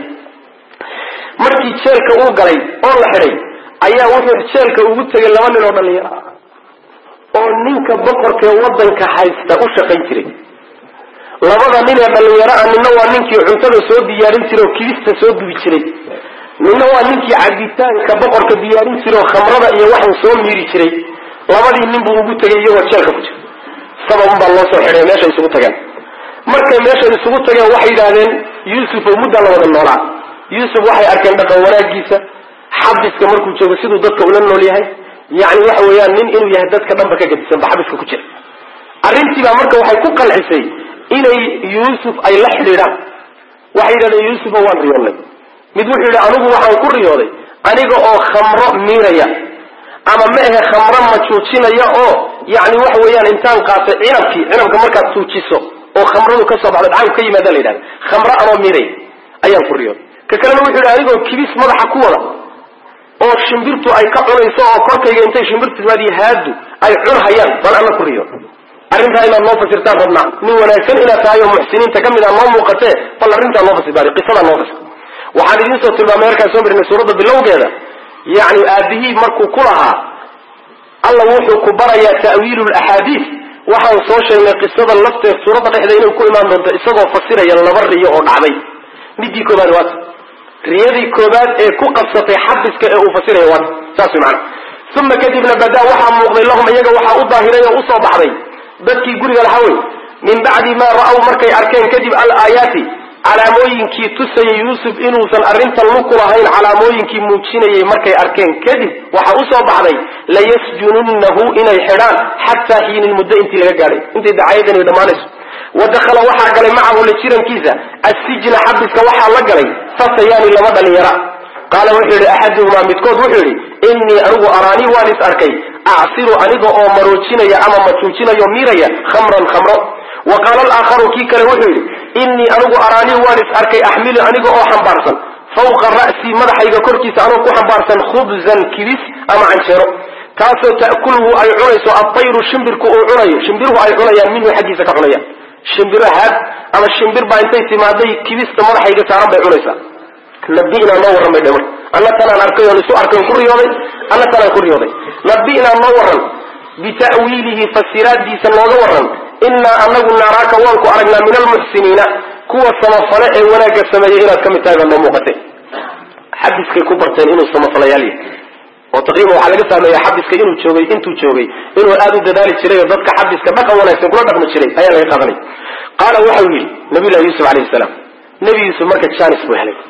markii jeelka uu galay oo la xidhay ayaa wuxuu jeelka ugu tegay laba nin oo dhalinyaro ah oo ninka boqorkee waddanka haysta u shaqayn jiray labada nin ee dhalinyaro ah ninna waa ninkii cuntada soo diyaarin jiray oo kibista soo dubi jiray ninna waa ninkii cabitaanka boqorka diyaarin jiray oo khamrada iyo waxan soo miiri jiray labadii nin buu ugu tegay iyagoo jeelka ku jira sababun baa loo soo xidhay meeshay isugu tageen markay meeshay isugu tageen waxay yidhaahdeen yuusuf oo muddaa la wada noolaa yuusuf waxay arkeen dhaqan wanaagiisa xabiska markuu joogo siduu dadka ula nool yahay yani waxa weeyaan nin inuu yahay dadka dhanba ka gadisan ba xabiska ku jira arrintiibaa marka waxay ku qancisay inay yuusuf ay la xidhiidhaan waxay yidhahdeen yuusufa waan riyoonnay mid wuxuu yidhi anigu waxaan ku riyooday aniga oo khamro miiraya ama ma ahe khamro majuujinaya oo yani waxa weeyaan intaan qaatay cinabkii cinabka markaad tuujiso oo khamradu ka soo baxdo dhacanku ka yimaada la yidhahda khamro anoo miiraya ayaan ku riyooday ka kalena wuxuu yidhi anigoo kibis madaxa ku wada oo shimbirtu ay ka cunayso oo korkayga intay shimbirtu timaadiyo haadu ay cunhayaan bal alla ku riyo arrintaa inaad noo fasirtaan rabnaa nin wanaagsan inaad tahay oo muxsiniinta ka mid a noo muuqatee bal arrintaa noo fasir bari qisadaa noo fasir waxaan idiin soo tilmaamay markaan soo marinay suuradda bilowgeeda yacni aabihii markuu ku lahaa alla wuxuu ku barayaa ta'wiilu laxaadiis waxaan soo sheegnay qisada lafteed suuradda dhexda inay ku imaan doonto isagoo fasiraya laba riyo oo dhacday midii koobaad waata riyadii koobaad ee ku qabsatay xabiska ee uu fasiraya waata saas way macana uma kadibna badaa waxaa muuqday lahum iyaga waxaa u daahiray oo usoo baxday dadkii guriga lahaa wey min bacdi maa ra'aw markay arkeen kadib alaayaati calaamooyinkii tusayay yuusuf inuusan arrintan luku lahayn calaamooyinkii muujinayay markay arkeen kadib waxaa usoo baxday layasjununnahu inay xidhaan xataa xiinin muddo intii laga gaadhay intay dacayadan dhammaanayso wa dakhala waxaa galay macahu la jirankiisa assijna xabiska waxaa la galay fatayaani laba dhalinyara qaala wuxuu yidhi axaduhumaa midkood wuxuu yidhi innii anigu araanii waan is arkay acsiru aniga oo maroojinaya ama majuujinayo miiraya khamran khamro wa qaala alaakharu kii kale wuxuu yidhi innii anigu araanii waan is arkay axmilu aniga oo xambaarsan fawqa ra'sii madaxayga korkiisa anoo ku xambaarsan khubzan kibis ama canjeero kaasoo ta'kulhu ay cunayso adayru shimbirku uu cunayo shimbiruhu ay cunayaan minhu xaggiisa ka cunayaan shimbiro haad ama shimbir baa intay timaaday kibista madaxayga saaran bay cunaysaa nabi'naa noo warran bay dhe marka alla tanaan arkay oon isu arkay ku riyooday alla tanaan ku riyooday nabi'naa noo warran bita'wiilihi fasiraaddiisa nooga warran innaa anagu naaraaka waan ku aragnaa min almuxsiniina kuwa samafale ee wanaagga sameeyey inaad ka mid tahay baa noo muuqatay xabiskay ku barteen inuu samafalayaal yahay oo taqriiban waxaa laga fahmaya xabiska inuu joogay intuu joogay inuu aada u dadaali jiray oo dadka xabiska dhaqan wanaagsan kula dhaqmi jiray ayaa laga qaadanay qaala waxau yidhi nabiyullahi yuusuf alayhi salaam nebi yuusuf marka janis buu helay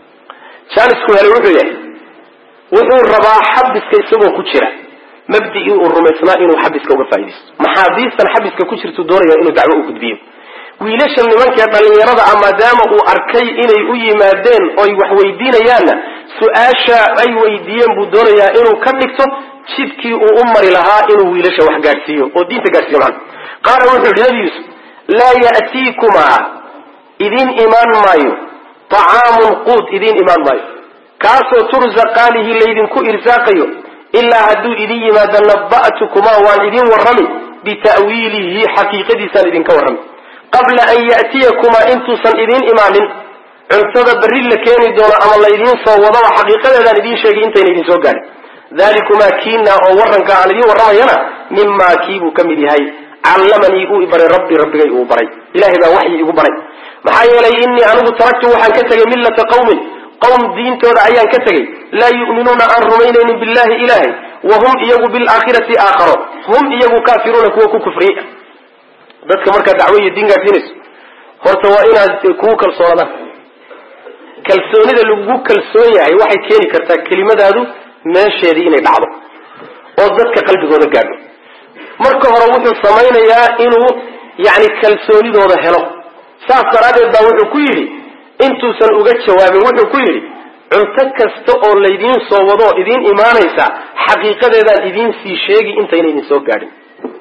janisku helay wuxuu yahay wuxuu rabaa xabiska isagoo ku jira mabdigii uu rumaysnaa inuu xabiska uga faaidaysto maxaabiistan xabiska ku jirtu doonaya inuu dacwo u gudbiyo wiilasha nimankee dhallinyarada ah maadaama uu arkay inay u yimaadeen oy wax weydiinayaanna su-aasha ay weydiiyeen buu doonayaa inuu ka dhigto jidkii uu u mari lahaa inuu wiilasha wax gaadhsiiyo oo diinta gaadhsiiyo macana qaala wuxuu yihi nabi yuusuf laa ya'tiikumaa idiin imaan maayo طacaamun quud idiin imaan maayo kaasoo tursaqaanihi laydinku irsaaqayo ilaa hadduu idin yimaado naba'tukumaa waan idin warrami bita'wiilihi xaqiiqadiisaan idinka warrami qabla an ya'tiyakumaa intuusan idiin imaanin cuntada berri la keeni doono ama laydiin soo wadaba xaqiiqadeedaan idiin sheegay intayna idin soo gaadhin dalikumaa kiina oo warranka aan idiin warramayana mimaa kiibuu ka mid yahay callamanii uu ibaray rabbi rabbigay uu baray ilahay baa waxyi igu baray maxaa yeelay innii anigu taraktu waxaan ka tegay millata qawmin qowm diintooda ayaan ka tegey laa yu'minuuna aan rumaynaynin billahi ilaahay wa hum iyagu bilaakhirati aakharo hum iyagu kaafiruuna kuwa ku kufriya dadka markaa dacwo iyo diin gaadsiinayso horta waa inaad kugu kalsoonadaan kalsoonida lagugu kalsoon yahay waxay keeni kartaa kelimadaadu meesheedii inay dhacdo oo dadka qalbigooda gaadho marka hore wuxuu samaynayaa inuu yani kalsoonidooda helo saas daraaddeed baa wuxuu ku yidhi intuusan uga jawaabin wuxuu ku yidhi cunto kasta oo laydiin soo wadoo idiin imaanaysa xaqiiqadeedaan idiin sii sheegi intayna idin soo gaadhin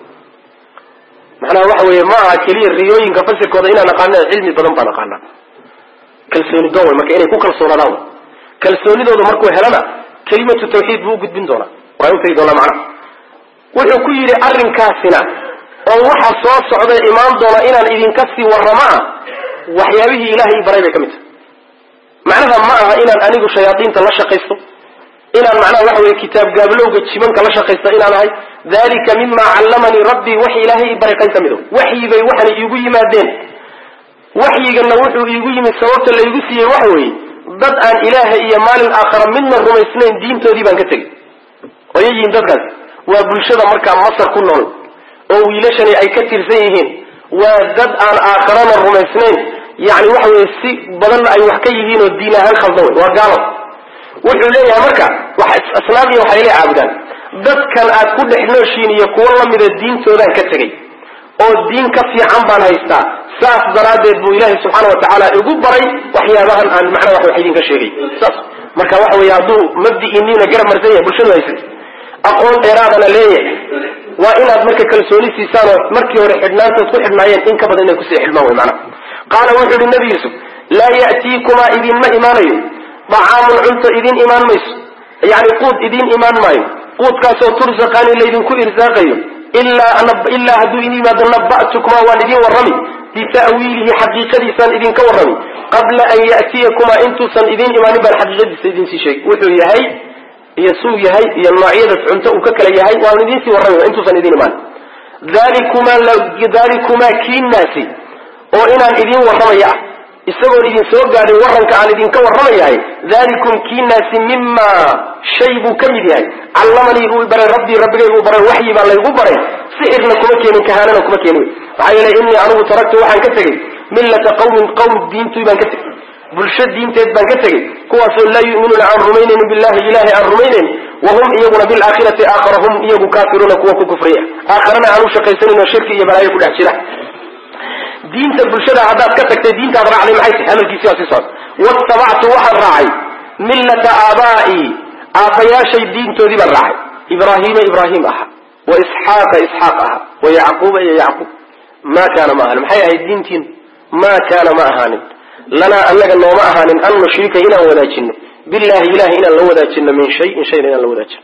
macnaha waxa weeye ma aha keliya riyooyinka fasirkooda inaan aqaana cilmi badan baan aqaanaa kalsooni doon wey marka inay ku kalsoonaadaan wey kalsoonidooda markuu helana kelimatu tawxiid buu u gudbin doonaa waa u tegi doonaa macnaha wuxuu ku yidhi arrinkaasina oo waxa soo socda imaan doona inaan idinka sii warramo ah waxyaabihii ilaahay baray bay ka mid tahay macnaha ma aha inaan anigu shayaadiinta la shaqaysto inaan macnaha waxa weye kitaab gaablowga jimanka la shaqaysto inaan ahay dalika mima callamanii rabbii wax ilaahay baray qayn ka mid o waxyi bay waxana iigu yimaadeen waxyigana wuxuu iigu yimid sababta laygu siiyey waxa weeye dad aan ilaaha iyo maalin aakhara midna rumaysnayn diintoodii baan ka tegey oyay yihiin dadkaas waa bulshada markaa masar ku nool oo wiilashani ay ka tirsan yihiin waa dad aan aakharana rumaysnayn yani waxa weye si badan ay wax ka yihiin oo diin ahaan khaldan wey waa gaalo wuxuu leeyahay marka asnaam iyo waxay la caabudaan dadkan aad ku dhex nooshiin iyo kuwo lamida diintoodaan ka tegey oo diin ka fiican baan haystaa saas daraaddeed buu ilaahay subxaana watacaala igu baray waxyaabahan aan macnaa wax idinka sheegay saas marka waxa weye hadduu mabdi'iniina garab marsan yahay bulshadu haysat aqoon dheeraadana leeyahay waa inaad marka kalsooni siisaan oo markii hore xidhnaantood ku xidhnaayeen in ka badan inay kusii xidhmaan wey macnaha qaala wuxuu yihi nabi yuusuf laa ya'tiikumaa idinma imaanayo dacaamun cunto idiin imaan mayso yani quud idiin imaan maayo quudkaasoo tursaqaani laydinku irsaaqayo ilaa hadduu idin yimaado naba'tukumaa waan idin warrami bita'wiilihi xaqiiqadiisaan idinka warrami qabla an ya'tiyakumaa intuusan idiin imaanin baan xaqiiqadiisa idinsii sheegi wuxuu yahay iyo suu yahay iyo noocyadaas cunto uu ka kala yahay waan idinsii warrami intuusan idin imaanin dalikumaa kiinaasi oo inaan idin warramaya ah isagoon idin soo gaadhin waranka aan idinka warramayahay dalikum kiinaasi mimaa shay buu ka mid yahay callamanii uu baray rabbii rabbigaygu baray waxyi baa laygu baray sixirna kuma keenin kahaanana kuma keenin maxaa yeelay innii anigu taraktu waxaan ka tegey millata qawmin qawm diintii baan ka tegey bulsho diinteed baan ka tegey kuwaasoo laa yu'minuuna aan rumaynaynin billahi ilahay aan rumaynayn wahum iyaguna bilaakhirati aakhara hum iyagu kaafiruuna kuwa ku kufriya aakharana aan u shaqaysanin oo shirki iyo balaayo ku dhex jira diinta bulshada haddaad ka tagtay diintaad raacday maxay tahay hadalkiisi waa sii socda watabactu waxaan raacay millata aabaa'i aabbayaashay diintoodii baan raacay ibraahiima ibraahim aha wa isxaaqa isxaaq aha wa yacquuba iyo yacquub ma kaana ma ahanin maxay ahayd diintiin ma kaana ma ahaanin lanaa annaga nooma ahaanin an nushrika inaan wadaajino billahi ilahay inaan la wadaajino min shayin shayna inaan la wadaajino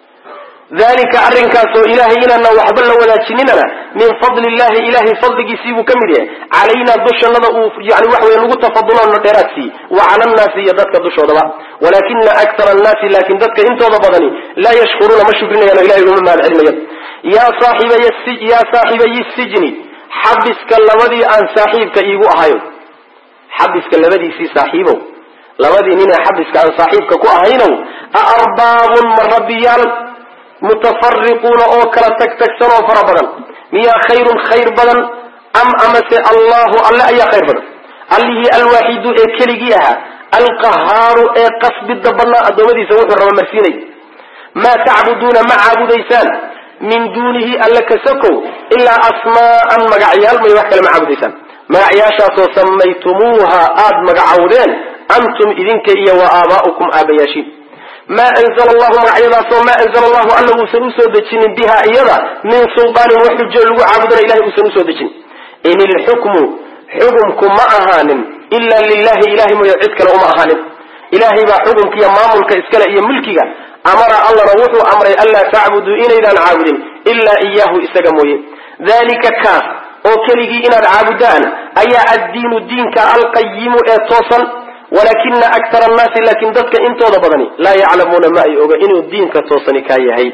dalika arrinkaasoo ilahay inaana waxba la wadaajininana min fadli illahi ilahay fadligiisii buu ka mid yahay calaynaa dushannada uu yani wax wey nagu tafaduloona dheeraad siiye wa cala annaasi iyo dadka dushoodaba walakina akara annaasi laakin dadka intooda badani laa yashkuruuna ma shukrinayaan o ilahay uma mahad celinayan yaa saaxiibaya saaxiibayi sijni xabiska labadii aan saaxiibka iigu ahayo xabiska labadiisii saaxiibow labadii ninee xabiska aan saaxiibka ku ahaynow a arbaabun ma rabbiyaal mutafariquuna oo kala tagtagsan oo fara badan miyaa khayrun khayr badan am amase allahu alle ayaa khayr badan allihii alwaaxidu ee keligii ahaa alqahaaru ee qasbida badnaa addoommadiisa wuxuu raba marsiinay maa tacbuduuna ma caabudaysaan min duunihi alle kasakow ilaa asmaa'an magacyaal may wax kale ma caabudaysaan magacyaashaasoo samaytumuuha aada magacowdeen antum idinka iyo wa aabaa'ukum aabayaashiin maa anzla allahu magacyadaasoo maa anzla allahu alla uusan usoo dejinin biha iyada min sulaanin wax xujo lagu caabudana ilahay uusan usoo dejinin in ilxukmu xukumku ma ahaanin ila lilahi ilahay mooye cid kale uma ahaanin ilahay baa xukumka iyo maamulka iskale iyo mulkiga amara allana wuxuu amray anlaa tacbuduu inaydaan caabudin ilaa iyaahu isaga mooye dalika kaas oo keligii inaad caabudaan ayaa addiinu diinka alqayimu ee toosan walakina akara annaasi laakin dadka intooda badani laa yaclamuuna ma ay oga inuu diinka toosani kaa yahay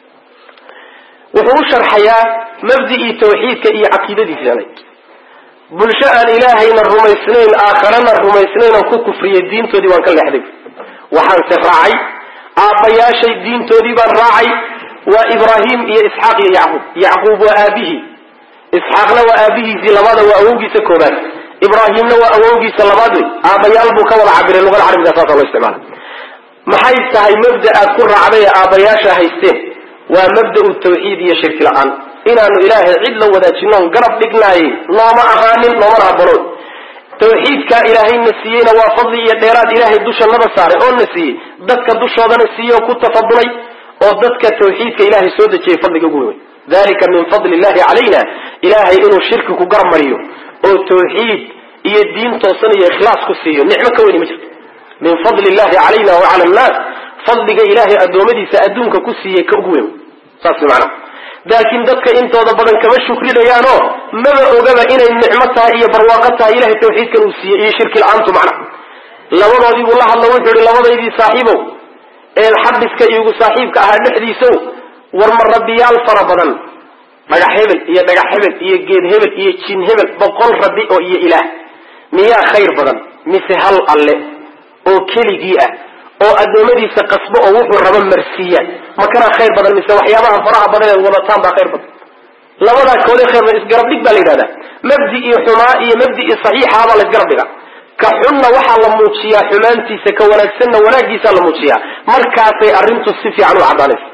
wuxuu u sharxayaa mabdicii tawxiidka iyo caqiidadiisanay bulsho aan ilaahayna rumaysnayn aakharana rumaysnayn oo ku kufriyay diintoodii waan ka leexday waxaanse raacay aabbayaashay diintoodii baan raacay waa ibraahim iyo isxaaq iyo yacquub yacquub waa aabihii isxaaqna waa aabihiisii labada waa awowgiisa koobaad ibraahimna waa awowgiisa labaad wey aabbayaal buu ka wada cabiray luqada carabiga saasa loo isticmaala maxay tahay mabda aad ku raacday ee aabbayaasha haysteen waa mabda'u tawxiid iyo shirki la-aan inaanu ilaahay cid la wadaajino on garab dhignaayey nooma ahaanin noomana habanoon tawxiidkaa ilaahayna siiyeyna waa fadli iyo dheeraad ilaahay dushanada saaray oo na siiyey dadka dushoodana siiyey oo ku tafadulay oo dadka tawxiidka ilaahay soo dejiyey fadliga ugu weyn dalika min fadli illahi calayna ilaahay inuu shirki ku garab mariyo oo tawxiid iyo diin toosan iyo ikhlaas ku siiyo nicmo ka weyni ma jirto min fadli illahi calayna wa cala annaas fadliga ilaahay addoommadiisa adduunka ku siiyey ka ugu weyn saas macana laakiin dadka intooda badan kama shukrinayaanoo maba ogaba inay nicmo tahay iyo barwaaqo tahay ilahay tawxiidkan uu siiyey iyo shirki la-aantu macna labadoodii buu la hadla wuxuu yihi labadaydii saaxiibow ee xabiska iigu saaxiibka ahaa dhexdiisow war ma rabbiyaal fara badan dhagax hebel iyo dhagax hebel iyo geed hebel iyo jin hebel boqol rabbi oo iyo ilaah miyaa khayr badan mise hal alle oo keligii ah oo addoommadiisa qasbo oo wuxuu raba marsiiya makanaa khayr badan mise waxyaabaha faraha badan eed wadataan baa khayr badan labadaa koodee khayr badan isgarab dhig baa la yidhahdaa mabdii xumaa iyo mabdii saxiixaabaa la isgarab dhigaa ka xunna waxaa la muujiyaa xumaantiisa ka wanaagsanna wanaaggiisaa la muujiyaa markaasay arrintu si fiican u caddaanaysa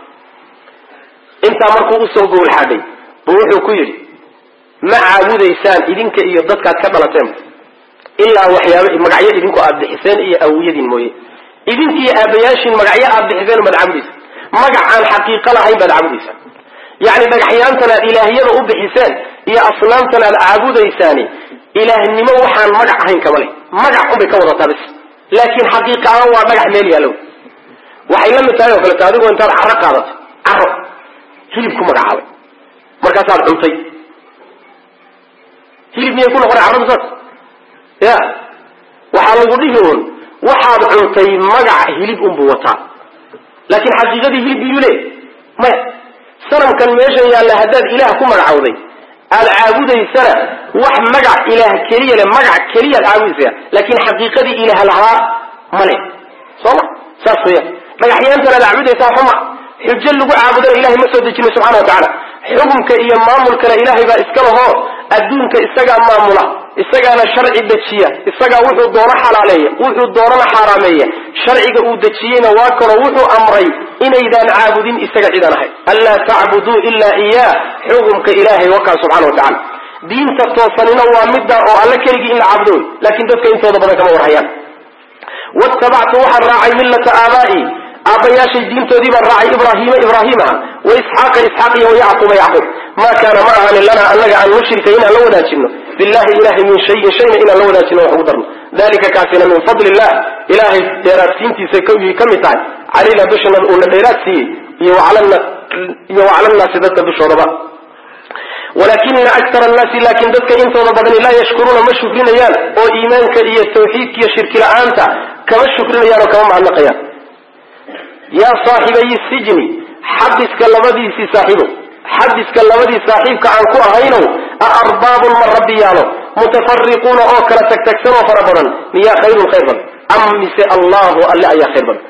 intaa markuu usoo gowlxaadhay buu wuxuu ku yidhi ma caabudaysaan idinka iyo dadkaad ka dhalateen ilaa waxyaaba magacyo idinku aad bixiseen iyo awiyadiin mooye idinkiiyo aabayaashiin magacyo aad bixiseen baad caabudaysa magac aan xaqiiqo lahayn baad caabudaysaa yacni dhagaxyaantan aad ilaahyada u bixiseen iyo asnaamtan aad caabudaysaani ilaahnimo waxaan magac ahayn kama leh magac unbay ka wadataa bis laakiin xaqiiqa ahaan waa dhagax meel yaallow waxay la mid tahay oo kaleeto adigoo intaad caro qaadato caro hilib ku magacaabay markaasaad cuntay hilib miyay ku noqonay carradu saas ya waxaa lagu dhihi un waxaad cuntay magac hilib unbuu wataa laakiin xaqiiqadii hilib biyuu leey maya sanamkan meeshan yaalla haddaad ilaah ku magacawday aad caabudaysana wax magac ilaah keliya le magac keliyaad caabudaysaa laakin xaqiiqadii ilaah lahaa male soo ma saas weya dhagaxyaantan aad caabudaysaa xuma xujo lagu caabudana ilahay ma soo dejino subxana wa tacaala xukumka iyo maamulkana ilaahay baa iska lahoo adduunka isagaa maamula isagaana sharci dejiya isagaa wuxuu doono xalaaleeya wuxuu doonana xaaraameeya sharciga uu dejiyeyna waa kano wuxuu amray inaydaan caabudin isaga cidan ahay anlaa tacbuduu ilaa iyaa xukumka ilaahay wakaa subxana wa tacala diinta toosanina waa midda oo alle keligii in la caabudo wey laakiin dadka intooda badan kama warhayaan watabactu waxaan raacay millata aabaa'i aabbayaashay diintoodii baan raacay ibraahiima ibraahiimaha wa isxaaqa isxaaq iyo wayacquuba yacquub maa kaana ma ahaanin lanaa annaga aan nushrika inaan la wadaajino billahi ilahay min shayin shayna inaan la wadaajino wax ugu darno dalika kaasina min fadli illah ilaahay dheeraadsiintiisa ka mid tahay calayna dushana uuna dheeraad siiyey iyo wacala nnaasi dadka dushoodaba walakina aktar annaasi laakin dadka intooda badani laa yashkuruuna ma shukrinayaan oo iimaanka iyo tawxiidka iyo shirki la-aanta kama shukrinayaan oo kama mahadnaqayaan yaa saaxibayi sijni xabiska labadiisii saaxiibow xabiska labadii saaxiibka aan ku ahaynow a arbaabun ma rabbiyaalo mutafariquuna oo kala tagtagsan oo fara badan miyaa khayrun khayr badan am mise allahu alle ayaa khayr badan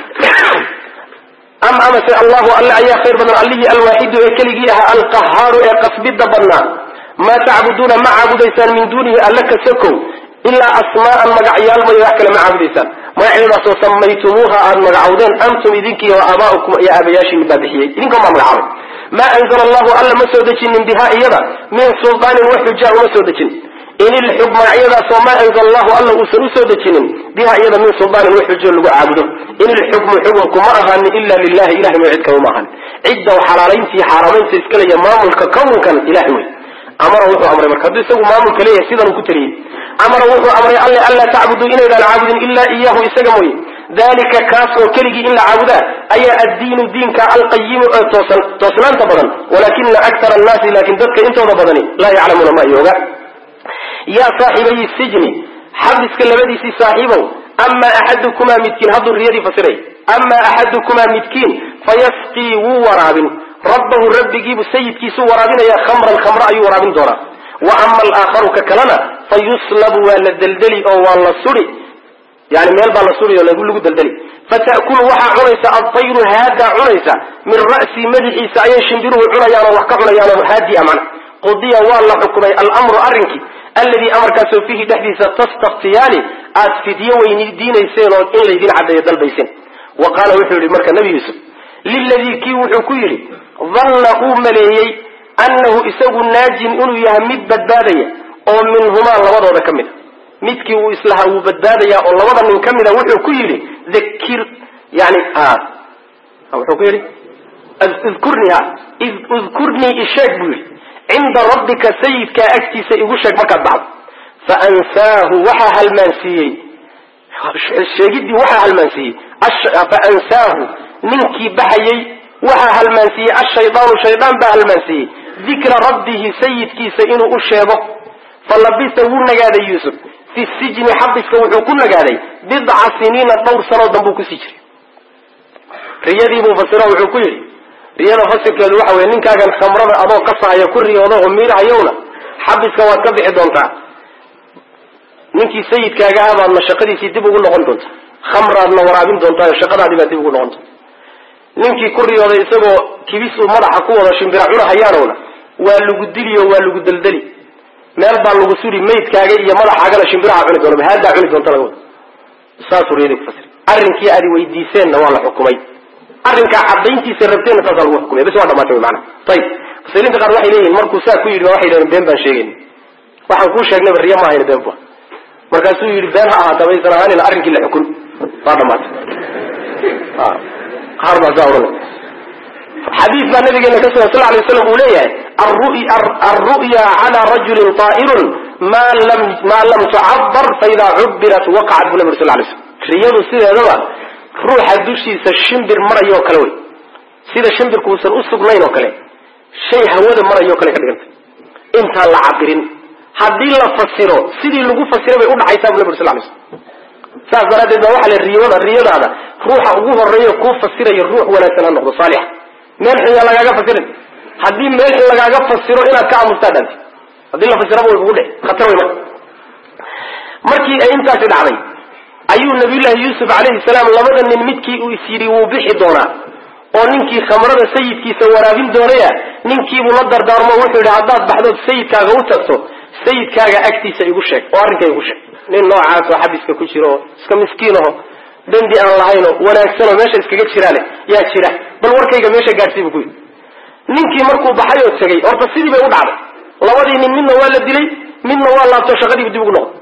am amase allahu alle ayaa khayr badan allihii alwaaxidu ee keligii ahaa alqahaaru ee qasbida badnaa maa tacbuduuna ma caabudaysaan min duunihi alle ka sokow ilaa asmaa'an magacyaal may wax kale ma caabudaysaan magacyadaasoo samaytumuuha aad magacawdeen antum idinkiiyo wa aabaa'ukum iyo aabayaashiin baa bixiyey idinkan baa magacaabay maa anzala allahu alla ma soo dejinin biha iyada min sulaanin wax xujaa uma soo dejin in ilxub magacyadaasoo maa anzala allahu alla uusan usoo dejinin biha iyada min sulaanin wax xujo lagu caabudo in ilxukmu xukunku ma ahaanin ila lilahi ilahay may cid kama ma ahanin cidda xalaalayntii xaaraamaynta iskalaya maamulka kownkan ilahay wey amara wuxuu amray marka hadduu isagu maamulka leeyahay sidanuu ku taliyey amara wuxuu amray alle anlaa tacbuduu inaydaan caabudin ilaa iyahu isaga mooye dalika kaas oo keligii in la caabudaa ayaa addiinu diinka alqayimu ee toosan toosnaanta badan walakina aktar annaasi laakin dadka intooda badani laa yaclamuuna ma ay oga yaa saaxibayi sijni xabiska labadiisii saaxiibow ama axadukumaa midkiin hadduu riyadii fasiray ama axadukumaa midkiin fayasqii wuu waraabin rabbahu rabbigiibu sayidkiisuu waraabinaya khamran khamro ayuu waraabin doonaa wa ama alaakharu ka kalena fa yuslabu waa la deldeli oo waa la suri yani meel baa la suri oo lagu deldeli fata'kulu waxaa cunaysa adtayru haadaa cunaysa min ra'si madaxiisa ayay shimbiruhu cunayaan oo wax ka cunayaanoo haadiya macna qudiya waa la xukumay almru arrinkii alladii amarkaasoo fiihi dhexdiisa tastaftiyaani aad fidyo weydiinayseen oo in laydin caddeeyo dalbayseen wa qaala wuxuu yihi marka nebi yuusuf liladii kii wuxuu ku yidhi danna uu maleeyey annahu isagu naajin inuu yahay mid badbaadaya oo minhumaa labadooda ka mid a midkii uu islahaa wuu badbaadayaa oo labada nin ka mida wuxuu ku yidhi dakir yani wuxuu ku yidhi idkurnii ha idkurnii isheeg buu yidhi cinda rabbika sayidkaa agtiisa igu sheeg markaad baxdo fa ansaahu waxaa halmaansiiyey sheegiddii waxaa halmaansiiyey fa ansaahu ninkii baxayey waxaa halmaansiiyey ashaydaanu shaydaan baa halmaansiiyey dikra rabbihi sayidkiisa inuu u sheego fa labisa wuu nagaaday yuusuf fi sijni xabiska wuxuu ku nagaaday bidca siniina dhowr sanoo danbuu kusii jiray riyadiibuu fasiro wuxuu ku yidhi riyada fasirkeedu waxa weye ninkaagan khamrada adoo qasahaya ku riyooda oo miirahayowna xabiska waad ka bixi doontaa ninkii sayidkaaga ah baadna shaqadiisii dib ugu noqon doonta khamraadna waraabin doontaa shaqadaadii baad dib ugu noqon doonta ninkii ku riyooday isagoo kibis uu madaxa ku wado shimbira cunahayaanowna waa lagu diliyo waa lagu deldeli meel baa lagu suri maydkaaga iyo madaxaagana shimbiraha cuni doona haadaa cuni doonta laga wada saasuu riyadii ku fasir arrinkii aad weydiiseenna waa la xukumay arrinkaa cadayntiisa rabteenna saasaa lagu xukumay bas waa dhamaatay wy maanaa ayib mufasiriinta qaar waxay leeyihin markuu saa ku yidhi ba waxay yidhahdeen been baan sheegayn waxaan kuu sheegnayba riya ma ahayna been bu markaasuu yidhi been ha ahaata baysan ahaanina arrinkii la xukun waa dhamaatay qaar baa saa odhanay xadiis baa nabigeena ka sugan sal lay slam uu leeyahay alru'ya cala rajulin taa'irun maa lam tucabar faidaa cubirat waqacat bu nabi sal lay slam riyadu sideedaba ruuxa dushiisa shimbir marayoo kale wey sida shimbirkuusan u sugnayn oo kale shay hawada marayoo kale ka dhigantay intaan la cabirin haddii la fasiro sidii lagu fasiray bay udhacaysaa bu nabi sal lay slam saas daraaddeed baa waxaa la riyada riyadaada ruuxa ugu horeeya kuu fasiraya ruux wanaagsan ha noqdo saalixa meel xun yaa lagaaga fasirin haddii meel xun lagaaga fasiro inaad ka aamustaa dhaanti haddii la fasiraba way kugu dhici khatar wey marka markii ay intaasi dhacday ayuu nabiyullaahi yuusuf calayhi salaam labada nin midkii uu is yidhi wuu bixi doonaa oo ninkii khamrada sayidkiisa waraabin doonaya ninkiibuu la dardaarmo wuxuu yidhi haddaad baxdood sayidkaaga u tagto sayidkaaga agtiisa igu sheeg oo arrinka igu sheeg nin noocaas oo xabiska ku jiro oo iska miskiinaho dembi aan lahaynoo wanaagsanoo meesha iskaga jiraale yaa jira bal warkayga meesha gaadhsii buu ku yidhi ninkii markuu baxay oo tegey horta sidii bay u dhacday labadii nin midna waa la dilay midna waa laabto shaqadiibu dib ugu noqday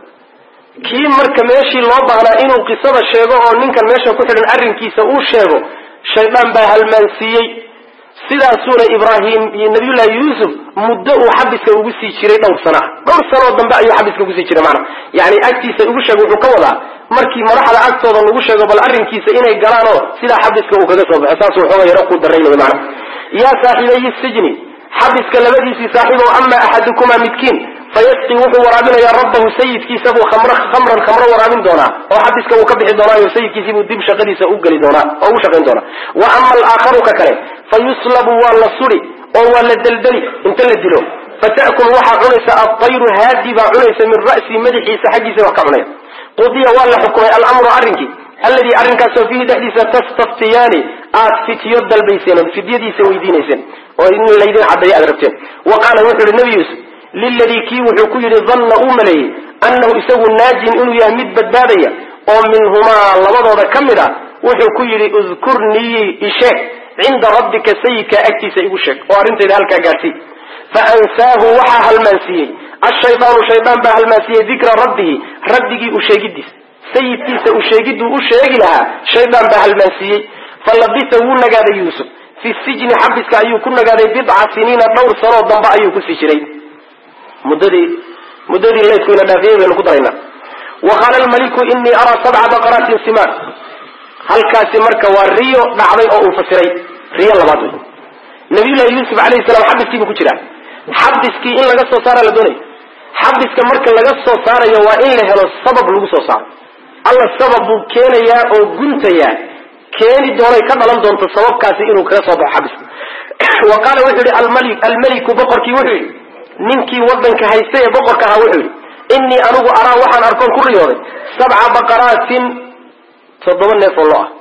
kii marka meeshii loo baahnaa inuu qisada sheego oo ninkan meesha ku xidhan arrinkiisa uu sheego shaydaan baa halmaansiiyey sidaasuuna ibraahim iyo nabiyullaahi yuusuf muddo uu xabiska ugu sii jiray dhowr sana dhowr sanoo dambe ayuu xabiska ugusii jiray maana yani agtiisa igu sheeg wuxuu ka wadaa markii madaxda agtooda lagu sheego bal arrinkiisa inay galaan oo sidaa xabiska uu kaga soo baxo saasuu xooga yaro ku daraynay maana yaa saaxiibayi sijni xabiska labadiisii saaxiib oo ama axadukumaa midkiin fayasqi wuxuu waraabinayaa rabbahu sayidkiisa buu khamran khamro waraabin doonaa oo xabiska uu ka bixi doonaayo sayidkiisii buu dib shaqadiisa u geli doonaa oo ugu shaqayn doonaa wa ama alaakharu ka kale fa yuslabu waa la suri oo waa la deldeli inta la dilo fata'kul waxaa cunaysa adayru haadi baa cunaysa min ra'sii madaxiisa xaggiisa wax ka cunaya qudiya waa la xukumay alamru arrinkii alladii arrinkaasoo fiihi dhexdiisa tastaftiyaani aad fityo dalbayseen ood fidyadiisa weydiinayseen oo in laydin caddeeyo aad rabteen wa qaala wuxuu yihi nabi yuusuf liladii kii wuxuu ku yidhi danna uu maleeyey annahu isagu naajin inuu yahay mid badbaadaya oo minhumaa labadooda ka mid a wuxuu ku yidhi udkurnii isheeg cinda rabbika sayidka agtiisa igu sheeg oo arrintayda halkaa gaadhsii fa ansaahu waxaa halmaansiiyey ashaydaanu shaydaan baa halmaansiiyey dikra rabbihi rabbigii u sheegidiisa sayidkiisa u sheegiduu u sheegi lahaa shaydaan baa halmaansiiyey fa labisa wuu nagaaday yuusuf fi sijni xabiska ayuu ku nagaaday bidca siniina dhowr sanoo dambe ayuu kusii jiray muddadii muddadii laydkuyna dhaafiyey baynu ku daraynaa wa qaala almaliku inii araa sabca baqaraatin simaan halkaasi marka waa riyo dhacday oo uu fasiray riyo labaad wey nabiyullahi yuusuf alayhi salaam xabiskii buu ku jiraa xabiskii in laga soo saara la doonaya xabiska marka laga soo saarayo waa in la helo sabab lagu soo saaro alla sabab buu keenayaa oo guntayaa keeni doonay ka dhalan doonto sababkaasi inuu kaga soo baxo xabiska wa qaala wuxuu yihi almali almeliku boqorkii wuxuu yidhi ninkii wadanka haysta ee boqorka ahaa wuxuu yidhi innii anigu araa waxaan arkoon ku riyooday sabca baqaraatin toddoba neef oo lo ah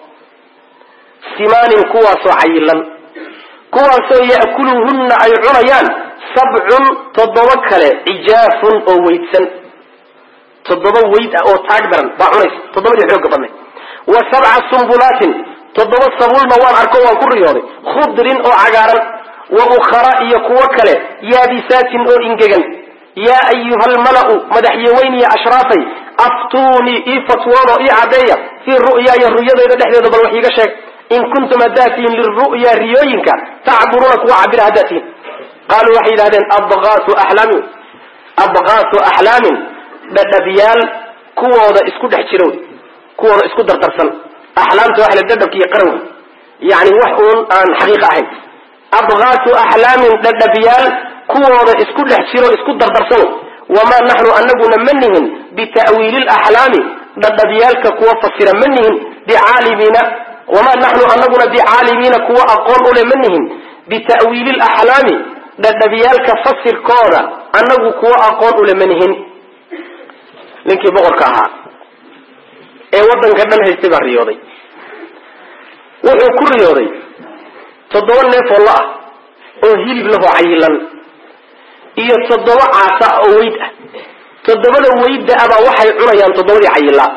simaanin kuwaasoo cayilan kuwaasoo ya'kuluhunna ay cunayaan sabcun toddoba kale cijaafun oo weydsan toddoba weyd ah oo taag daran baa cunaysa toddobadii xooga badnay wa sabca sumbulaatin toddoba sabuulna waan arko waan ku riyooday khudrin oo cagaaran wa ukhara iyo kuwo kale yaabisaatin oo ingegan yaa ayuha almala'u madaxyaweyniya ashraafay aftuunii ii fatwoodo ii caddeeya fii ru'yaaya ru'yadayda dhexdeeda bal wax iiga sheeg in kuntum haddaad tihiin liru'ya riyooyinka tacburuuna kuwa cabira haddaad tihiin qaaluu waxay yidhahdeen abqaasu axlaamin abqaasu axlaamin dhadhabyaal kuwooda isku dhex jiro kuwooda isku dardarsan axlaamta waxa la dhadhabka iyo qaranka yani wax uun aan xaqiiq ahayn abqaasu axlaamin dhadhabyaal kuwooda isku dhex jiro isku dardarsan wamaa naxnu anaguna ma nihin bita'wiili laxlaami dhadhabyaalka kuwa fasira ma nihin bicaalimiina wamaa naxnu anaguna bicaalimiina kuwa aqoon ule ma nihin bita'wiili laxlaami dhadhabyaalka fasirkooda annagu kuwa aqoon ule ma nihin ninkii boqorka ahaa ee waddanka dhan haystay baa riyooday wuxuu ku riyooday toddoba neef oo lo ah oo hilib lahoo cayilan iyo toddoba caasa oo weyd ah toddobada weyda abaa waxay cunayaan toddobadii cayilaa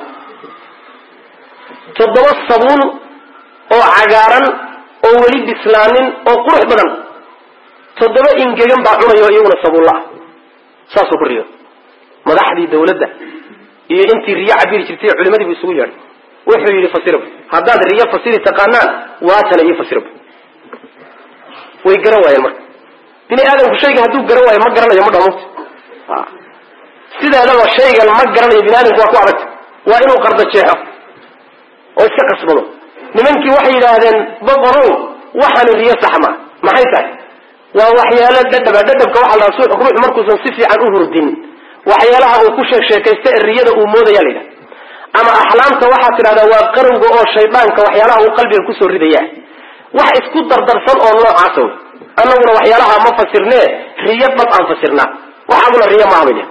toddoba sabuun oo cagaaran oo weli bislaanin oo qurux badan toddoba ingegan baa cunaya oo iyaguna sabuulla ah saasuu ku riyo madaxdii dawladda iyo intii riyo cabiri jirtay culimadii buu isugu yeedhay wuxuu yidhi fasirab haddaad riyo fasiri taqaanaan waatana iyo fasirab way garan waayeen marka bini aadamku shayga hadduu garan waayo ma garanayo ma dhamuut sideedaba shaygan ma garanayo bini aadamku waa ku adagta waa inuu qarda jeexo oo iska qasbado nimankii waxay yidhaahdeen boqorow waxaanu riyo saxma maxay tahay waa waxyaalo dhadhaba dhadhabka waxa la dhaha ruux markuusan si fiican u hurdin waxyaalaha uu ku sheeg sheekaysta ee riyada uu moodaya la yidhaha ama axlaamta waxaad tidhahdaa waa qarowga oo shaydaanka waxyaalaha uu qalbiga kusoo ridaya wax isku dardarsan oo noocaasa wey annaguna waxyaalaha ma fasirnee riyo dhab aan fasirnaa waxaaguna riyo maaha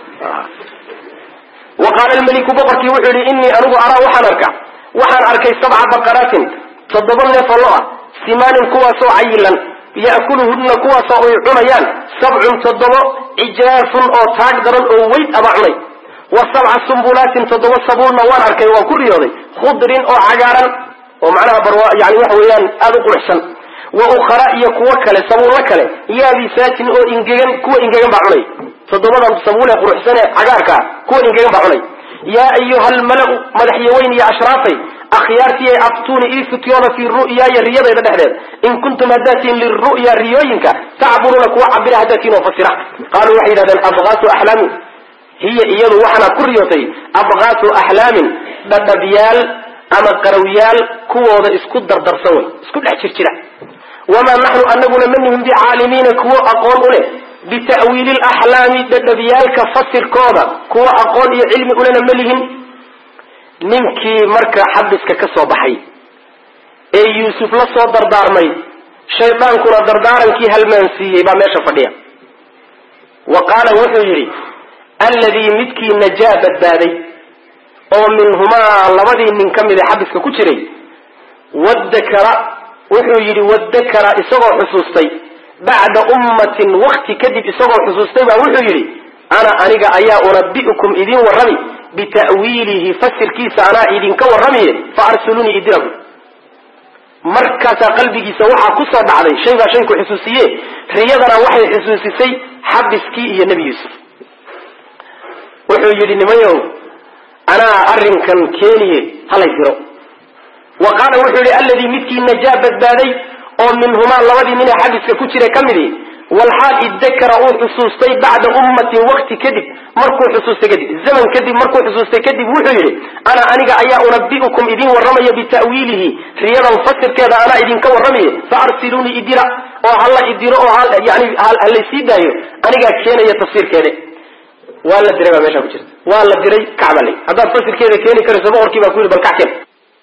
wa qaala almeliku boqorkii wuxuu yihi innii anigu araa waxaan arkaa waxaan arkay sabca baqaraatin toddoba neef oo lo ah simaanin kuwaasoo cayilan ya'kuluhunna kuwaasoo ay cunayaan sabcun toddobo cijaafun oo taag daran oo weyd aba cunay wa sabca sumbulaatin toddoba sabuulna waan arkay waan ku riyooday khudrin oo cagaaran oo macnaha bar yani waxa weeyaan aada u quruxsan wa ukhara iyo kuwo kale sabuullo kale yaabisaatin oo ingegan kuwa ingegan baa cunay toddobadan sabuul ee quruxsan ee cagaarkaa kuwa ingegan baa cunay yaa ayuha almalau madaxyaweyn iyo ashraafay akhyaartii ay aftuuni ii futyoona fii ru'yaaya riyadayda dhexdeed in kuntum haddaatiin liru'ya riyooyinka tacburuuna kuwa cabira haddaatiin oo fasira qaaluu waxay yidhahdeen abqaasu axlaamin hiya iyadu waxaanaad ku riyootay abqaasu axlaamin dhadhabyaal ama qarawyaal kuwooda isku dardarsan wey isku dhex jir jira wamaa naxnu anaguna manihim bicaalimiina kuwo aqoon u leh bita'wiili laxlaami dhadhabyaalka fasirkooda kuwo aqoon iyo cilmi ulena ma lihin ninkii marka xabiska ka soo baxay ee yuusuf la soo dardaarmay shaydaankuna dardaarankii halmaansiiyey baa meesha fadhiya wa qaala wuxuu yidhi alladii midkii najaa badbaaday oo minhumaa labadii nin ka mid ee xabiska ku jiray wadakara wuxuu yidhi wadakara isagoo xusuustay bacda ummatin wakti kadib isagoo xusuustay baa wuxuu yidhi ana aniga ayaa unabi'ukum idin warrami bita'wiilihi fasirkiisa anaa idinka warramiye fa arsulunii idirabu markaasaa qalbigiisa waxaa ku soo dhacday shay baa shayku xusuusiye riyadana waxay xusuusisay xabiskii iyo nebi yuusuf wuxuu yidhi nimayow anaa arrinkan keeniye halay diro wa qaala wuxuu yihi alladii midkii najaa badbaaday oo minhumaa labadii nin ee xabiska ku jira ka midi walxaal idakara uu xusuustay bacda ummatin wakti kadib markuu xusuustay kadib zaman kadib markuu xusuustay kadib wuxuu yidhi ana aniga ayaa unabi'ukum idin warramaya bita'wiilihi riyadan fasirkeeda anaa idinka warramaye fa arsiluunii idira oo hala idiro oo yani halaysii daayo anigaa keenaya tafsiirkeede waa la diray baa meesha ku jirta waa la diray kacbale haddaad fasirkeeda keeni karayso boqorkii baa ku yidhi bal kac keen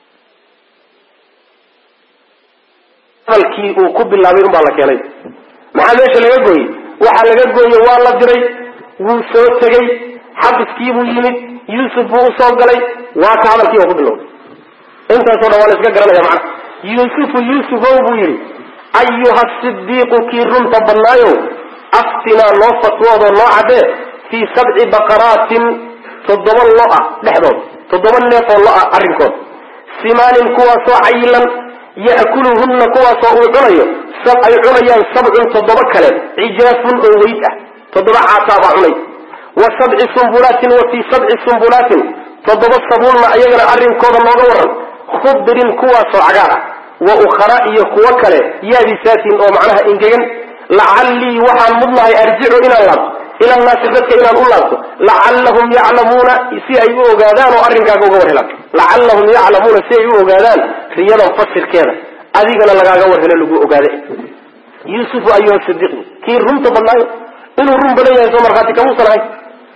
hadalkii uu ku bilaabay un baa la keenay maxaa meesha laga gooyey waxaa laga gooye waa la diray wuu soo tegey xabiskiibuu yimid yuusuf buu usoo galay waa ka hadalkii uu ku bilowday intaasoo dhan waa la iska garanaya macana yuusufu yuusufow buu yidhi ayuha sidiiqu kii runta badnaayo aftinaa noo fatwoodoo noo caddee fii sabci baqaraatin toddoba lo-a dhexdood toddoba neefoo lo-a arrinkood simaanin kuwaasoo cayilan ya'kuluhunna kuwaasoo uu cunayo ay cunayaan sabcun toddoba kale cijaafun oo weyd ah toddoba caasaa baa cunay wa sabci sumbulaatin wa fii sabci sumbulaatin toddoba sabuulna ayagana arrinkooda nooga waran khudrin kuwaasoo cagaar ah wa ukhara iyo kuwo kale yaabisaatin oo macnaha ingegan lacallii waxaan mudnahay arjicu inaan laabto ila nnaasi dadka inaan u laabto lacallahum yaclamuuna si ay u ogaadaan oo arrinkaaga uga war helaan lacallahum yaclamuuna si ay u ogaadaan riyadan fasirkeeda adigana lagaaga war helo lagu ogaade yuusufu ayuha sidiiqu kii runta badnaayo inuu run badan yahay soo markhaati kamuusan ahay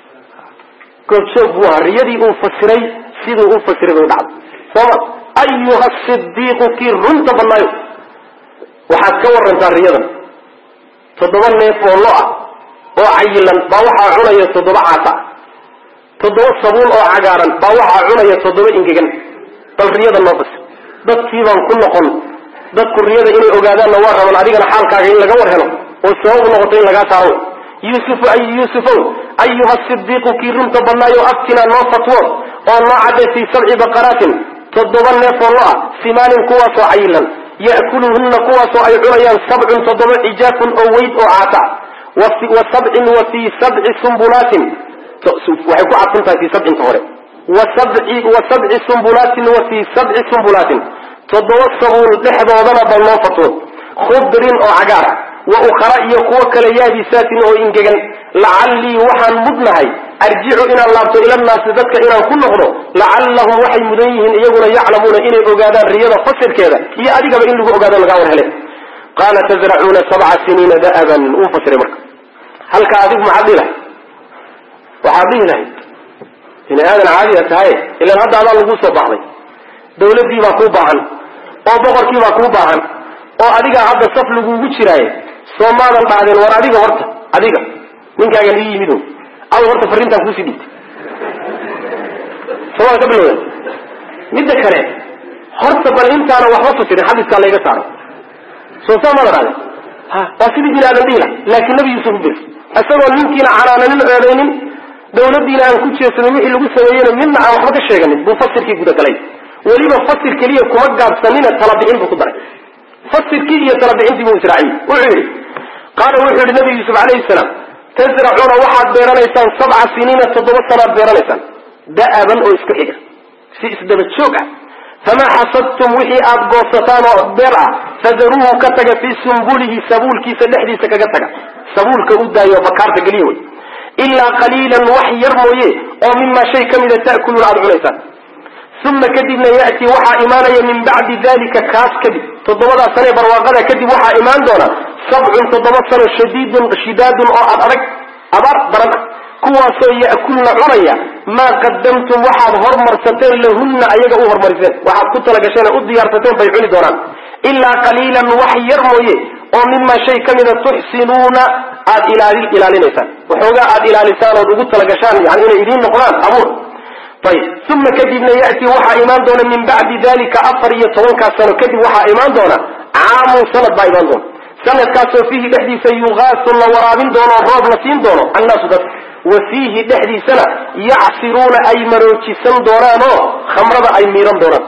goobjoog buu ahaa riyadii uu fasiray siduu u fasiray bay u dhacday sooma ayuha sidiiqu kii runta badnaayo waxaad ka warantaa riyadan toddoba neef oo lo ah oo cayilan baa waxaa cunaya toddoba caasa toddoba sabuul oo cagaaran baa waxaa cunaya toddoba ingegan bal riyada noo fasir dadkii baan ku noqon dadku riyada inay ogaadaanna waa raban adigana xaalkaaga in laga war helo oo sabab noqoto in lagaa saaro yuusufu ay yuusufow ayuha sidiiqu kii runta badnaayo aftinaa noo fatwood oo noo cadde fii sabci baqaraatin toddoba neefoo lo ah simaanin kuwaasoo cayilan ya'kuluhunna kuwaasoo ay cunayaan sabcun toddoba cijaafun oo weyd oo caata wa sabcin wa fii sabci sumbulaatin waxay ku cadfan tahay fii sabcinta hore wa sabci sumbulaatin wa fii sabci sumbulaatin toddoba sabuul dhexdoodana bal noo fatwood khudrin oo cagaara wa ukhara iyo kuwo kale yaabisaatin oo ingegan lacallii waxaan mudnahay arjicu inaan laabto ilannaasi dadka inaan ku noqdo lacallahum waxay mudan yihiin iyaguna yaclamuuna inay ogaadaan riyada fasirkeeda iyo adigaba in lagu ogaado lagaa war hele qaala tazracuuna sabca siniina da'aban uu fasiray marka halka adigu maxaad dhihi lahay waxaad dhihi lahayd bini aadan caadiya tahay ilaan hadda adaa laguu soo baxday dawladdii baa kuu baahan oo boqorkii baa kuu baahan oo adigaa hadda saf lagugu jiraaye soo maadan dhahdeen war adiga horta adiga ninkaaga lii yimid o aw horta fariintaan kuusii dhigtay somaa ka bilowda midda kale horta bal intaana waxba fasirin xadiiskaa layga saaray soo saa maada dhahden ha waa sidii bini aadan dhihila laakiin nabi yuusuf u bir isagoo ninkiina canaananin eedaynin dawladdiina aan ku jeesanin wixii lagu sameeyeyna midna aan waxba ka sheeganin buu fasirkii gudagalay weliba fasir keliya kuma gaabsanina talabixin buu ku daray fasirkii iyo talabixintii buu israaciyey wuxuu yidhi qaala wuxuu yihi nabi yuusuf calayhi salaam tasracuuna waxaad beeranaysaan sabca siniina toddoba sanaad beeranaysaan da'aban oo isku xiga si isdaba joog ah famaa xasadtum wixii aad goosataan oo beer ah fadaruuhu ka taga fii sumbulihi sabuulkiisa dhexdiisa kaga taga sabuulka u daayo bakaarta geliya wey ilaa qaliilan wax yar mooye oo mimaa shay ka mida ta'kuluuna aada cunaysaan uma kadibna ya'ti waxaa imaanaya min bacdi dalika kaas kadib toddobadaa sanee barwaaqada kadib waxaa imaan doona sabcun toddoba sano shadiidun shidaadun oo ad adag abaar daran ah kuwaasoo ya'kulna cunaya maa qadamtum waxaad hormarsateen lahunna ayaga u hormariseen waxaad ku talagasheen u diyaarsateen bay cuni doonaan ilaa qaliilan wax yar mooye oo mimaa shay ka mida tuxsinuuna aad ilaali ilaalinaysaan waxoogaa aad ilaalisaan ood ugu talagashaan yani inay idiin noqdaan abuur ayib uma kadibna ya'ti waxaa imaan doona min bacdi dalika afar iyo tobankaa sano kadib waxaa imaan doona caamun sanad baa imaan doona sanadkaasoo fiihi dhexdiisa yugaasu la waraabin doono o roob la siin doono annaasu dad wa fiihi dhexdiisana yacsiruuna ay maroojisan doonaan oo khamrada ay miiran doonaan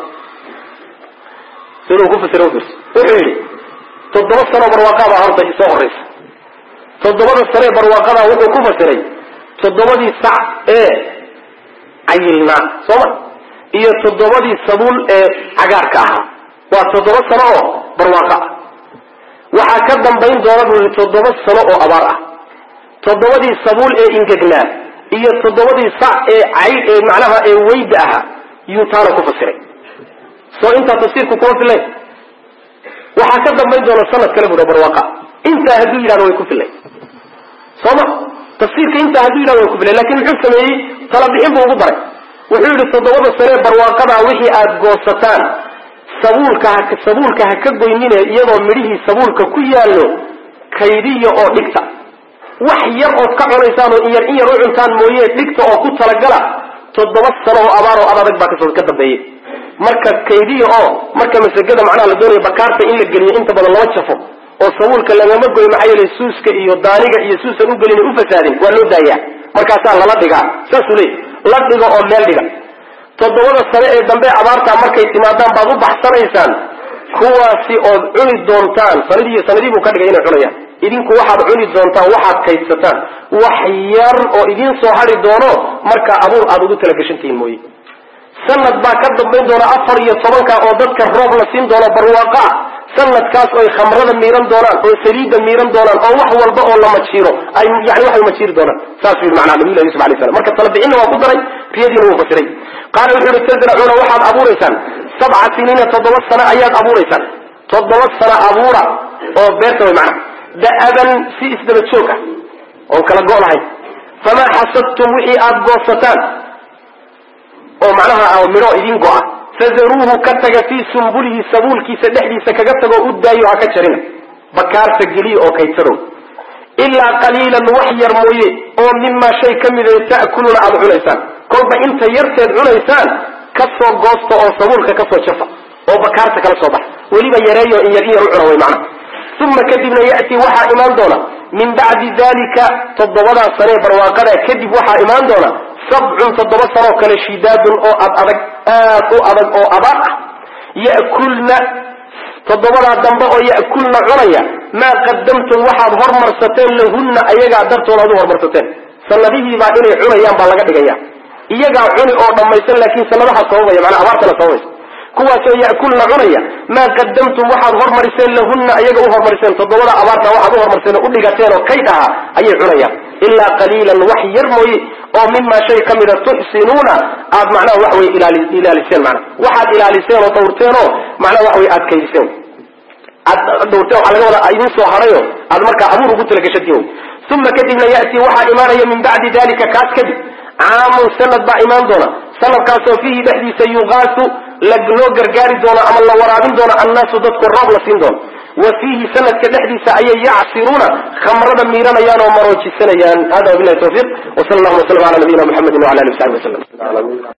siduu ku fasira wuxuu yidhi toddoba sano barwaaqaabaa horta isoo horaysa toddobada sanee barwaaqadaa wuxuu ku fasiray toddobadii sac ee cayilnaa sooma iyo toddobadii sabuul ee cagaarka ahaa waa toddoba sano oo barwaaqo ah waxaa ka dambayn doona buu yihi toddoba sano oo abaar ah toddobadii sabuul ee ingegnaa iyo toddobadii sac ee cay ee macnaha ee weyda ahaa yuu taana ku fasiray soo intaa tafsiirku kuma filayn waxaa ka dambayn doona sanad kale buuha barwaaqa intaa hadduu yidhahdo way ku filayn sooma tafsiirka intaa hadduu yidhahdo way ku filayn lakin muxuu sameeyey talabixin buu ugu daray wuxuu yidhi toddobada sanee barwaaqadaa wixii aada goosataan sabuulka ha sabuulka ha ka goynine iyadoo midhihii sabuulka ku yaallo kaydiya oo dhigta wax yar ood ka cunaysaan oo in yar in yar u cuntaan mooye dhigta oo ku talagala toddoba sano oo abaar oo adadag baa kasoo ka dambeeyey marka kaydiya oo marka masagada macnaha la doonaya bakaarta in la geliyo inta badan lama jafo oo sabuulka lagama goyo maxaa yeelay suuska iyo daaniga iyo suusan u gelin u fasaadin waa loo daayaa markaasaa lala dhigaa saasuu leey la dhigo oo meel dhiga toddobada sane ee dambe abaartaa markay timaadaan baad u baxsanaysaan kuwaasi ood cuni doontaan sanadii sanadii buu ka dhigay inay cunayaan idinku waxaad cuni doontaan waxaad kaydsataan wax yar oo idiin soo hari doono markaa abuur aada ugu talagashantihiin mooye sanad baa ka dambayn doona afar iyo tobanka oo dadka roob la siin doono barwaaqo ah sanadkaas oy khamrada miiran doonaan oo saliidda miiran doonaan oo wax walba oo la majiiro ay yani waxay majiiri doonaan saasuu yidhi macnaha nabiyullahi yusuf alay slam marka talabixinna waa ku daray riyadiina wuu fasiray qaala wuxuu yihi tasracuuna waxaad abuuraysaan sabca siniina toddoba sano ayaad abuuraysaan toddoba sano abuura oo beerta way macnaha da'aban si isdaba joog ah oon kala go' lahayn famaa xasadtum wixii aada goosataan oo macnaha midho idin go'a fadaruuhu ka taga fii sumbulihi sabuulkiisa dhexdiisa kaga tagoo u daayo ha ka jarina bakaarta geliya oo kaydsado ilaa qaliilan wax yar mooye oo mimaa shay ka mida ta'kuluuna aada cunaysaan kolba inta yarteed cunaysaan ka soo goosta oo sabuulka ka soo jafa oo bakaarta kala soo baxa weliba yareeyo in yar in yar u cuna way macnaha uma kadibna ya'tii waxaa imaan doona min bacdi dalika toddobadaa sanee barwaaqada kadib waxaa imaan doona sabcun toddoba sanoo kale shidaadun oo ad adag aad u adag oo abaar ah ya'kulna toddobadaa dambe oo ya'kulna cunaya maa qadamtum waxaad hormarsateen lahunna ayagaa dartooda ad u hormarsateen sanadihiibaa inay cunayaan baa laga dhigaya iyagaa cuni oo dhammaysan laakiin sanadaha sababaya manaa abaartana sababaysa kuwaasoo ya'kulna cunaya maa qadamtum waxaad hormariseen lahunna ayaga u hormariseen toddobada abaarta waxaad u hormariseen oo u dhigateen oo kayd ahaa ayay cunayaan ilaa qaliilan wax yar mooye oo mimaa shay ka mida tuxsinuuna aad macnaha wax wey ilaaliseen mana waxaad ilaaliseen oo dhawrteen oo macnaha wax wey aad kaydiseen aad dhawrteen waxaa laga wadaa idin soo harayo aad markaa abuur ugu talagashatiin uma kadibna ya'tii waxaa imaanaya min bacdi dalika kaas kadib caamun sanad baa imaan doona sanadkaasoo fiihi dhexdiisa yugaasu loo gargaari doono ama la waraabin doono annaasu dadku roob la siin doono wa fiihi sanadka dhexdiisa ayay yacsiruuna khamrada miiranayaan oo maroojisanayaan hada wabilahi tawfiiq wsala allahuma waslam ala nabiyina muxamedi wala ali w saxbi waslm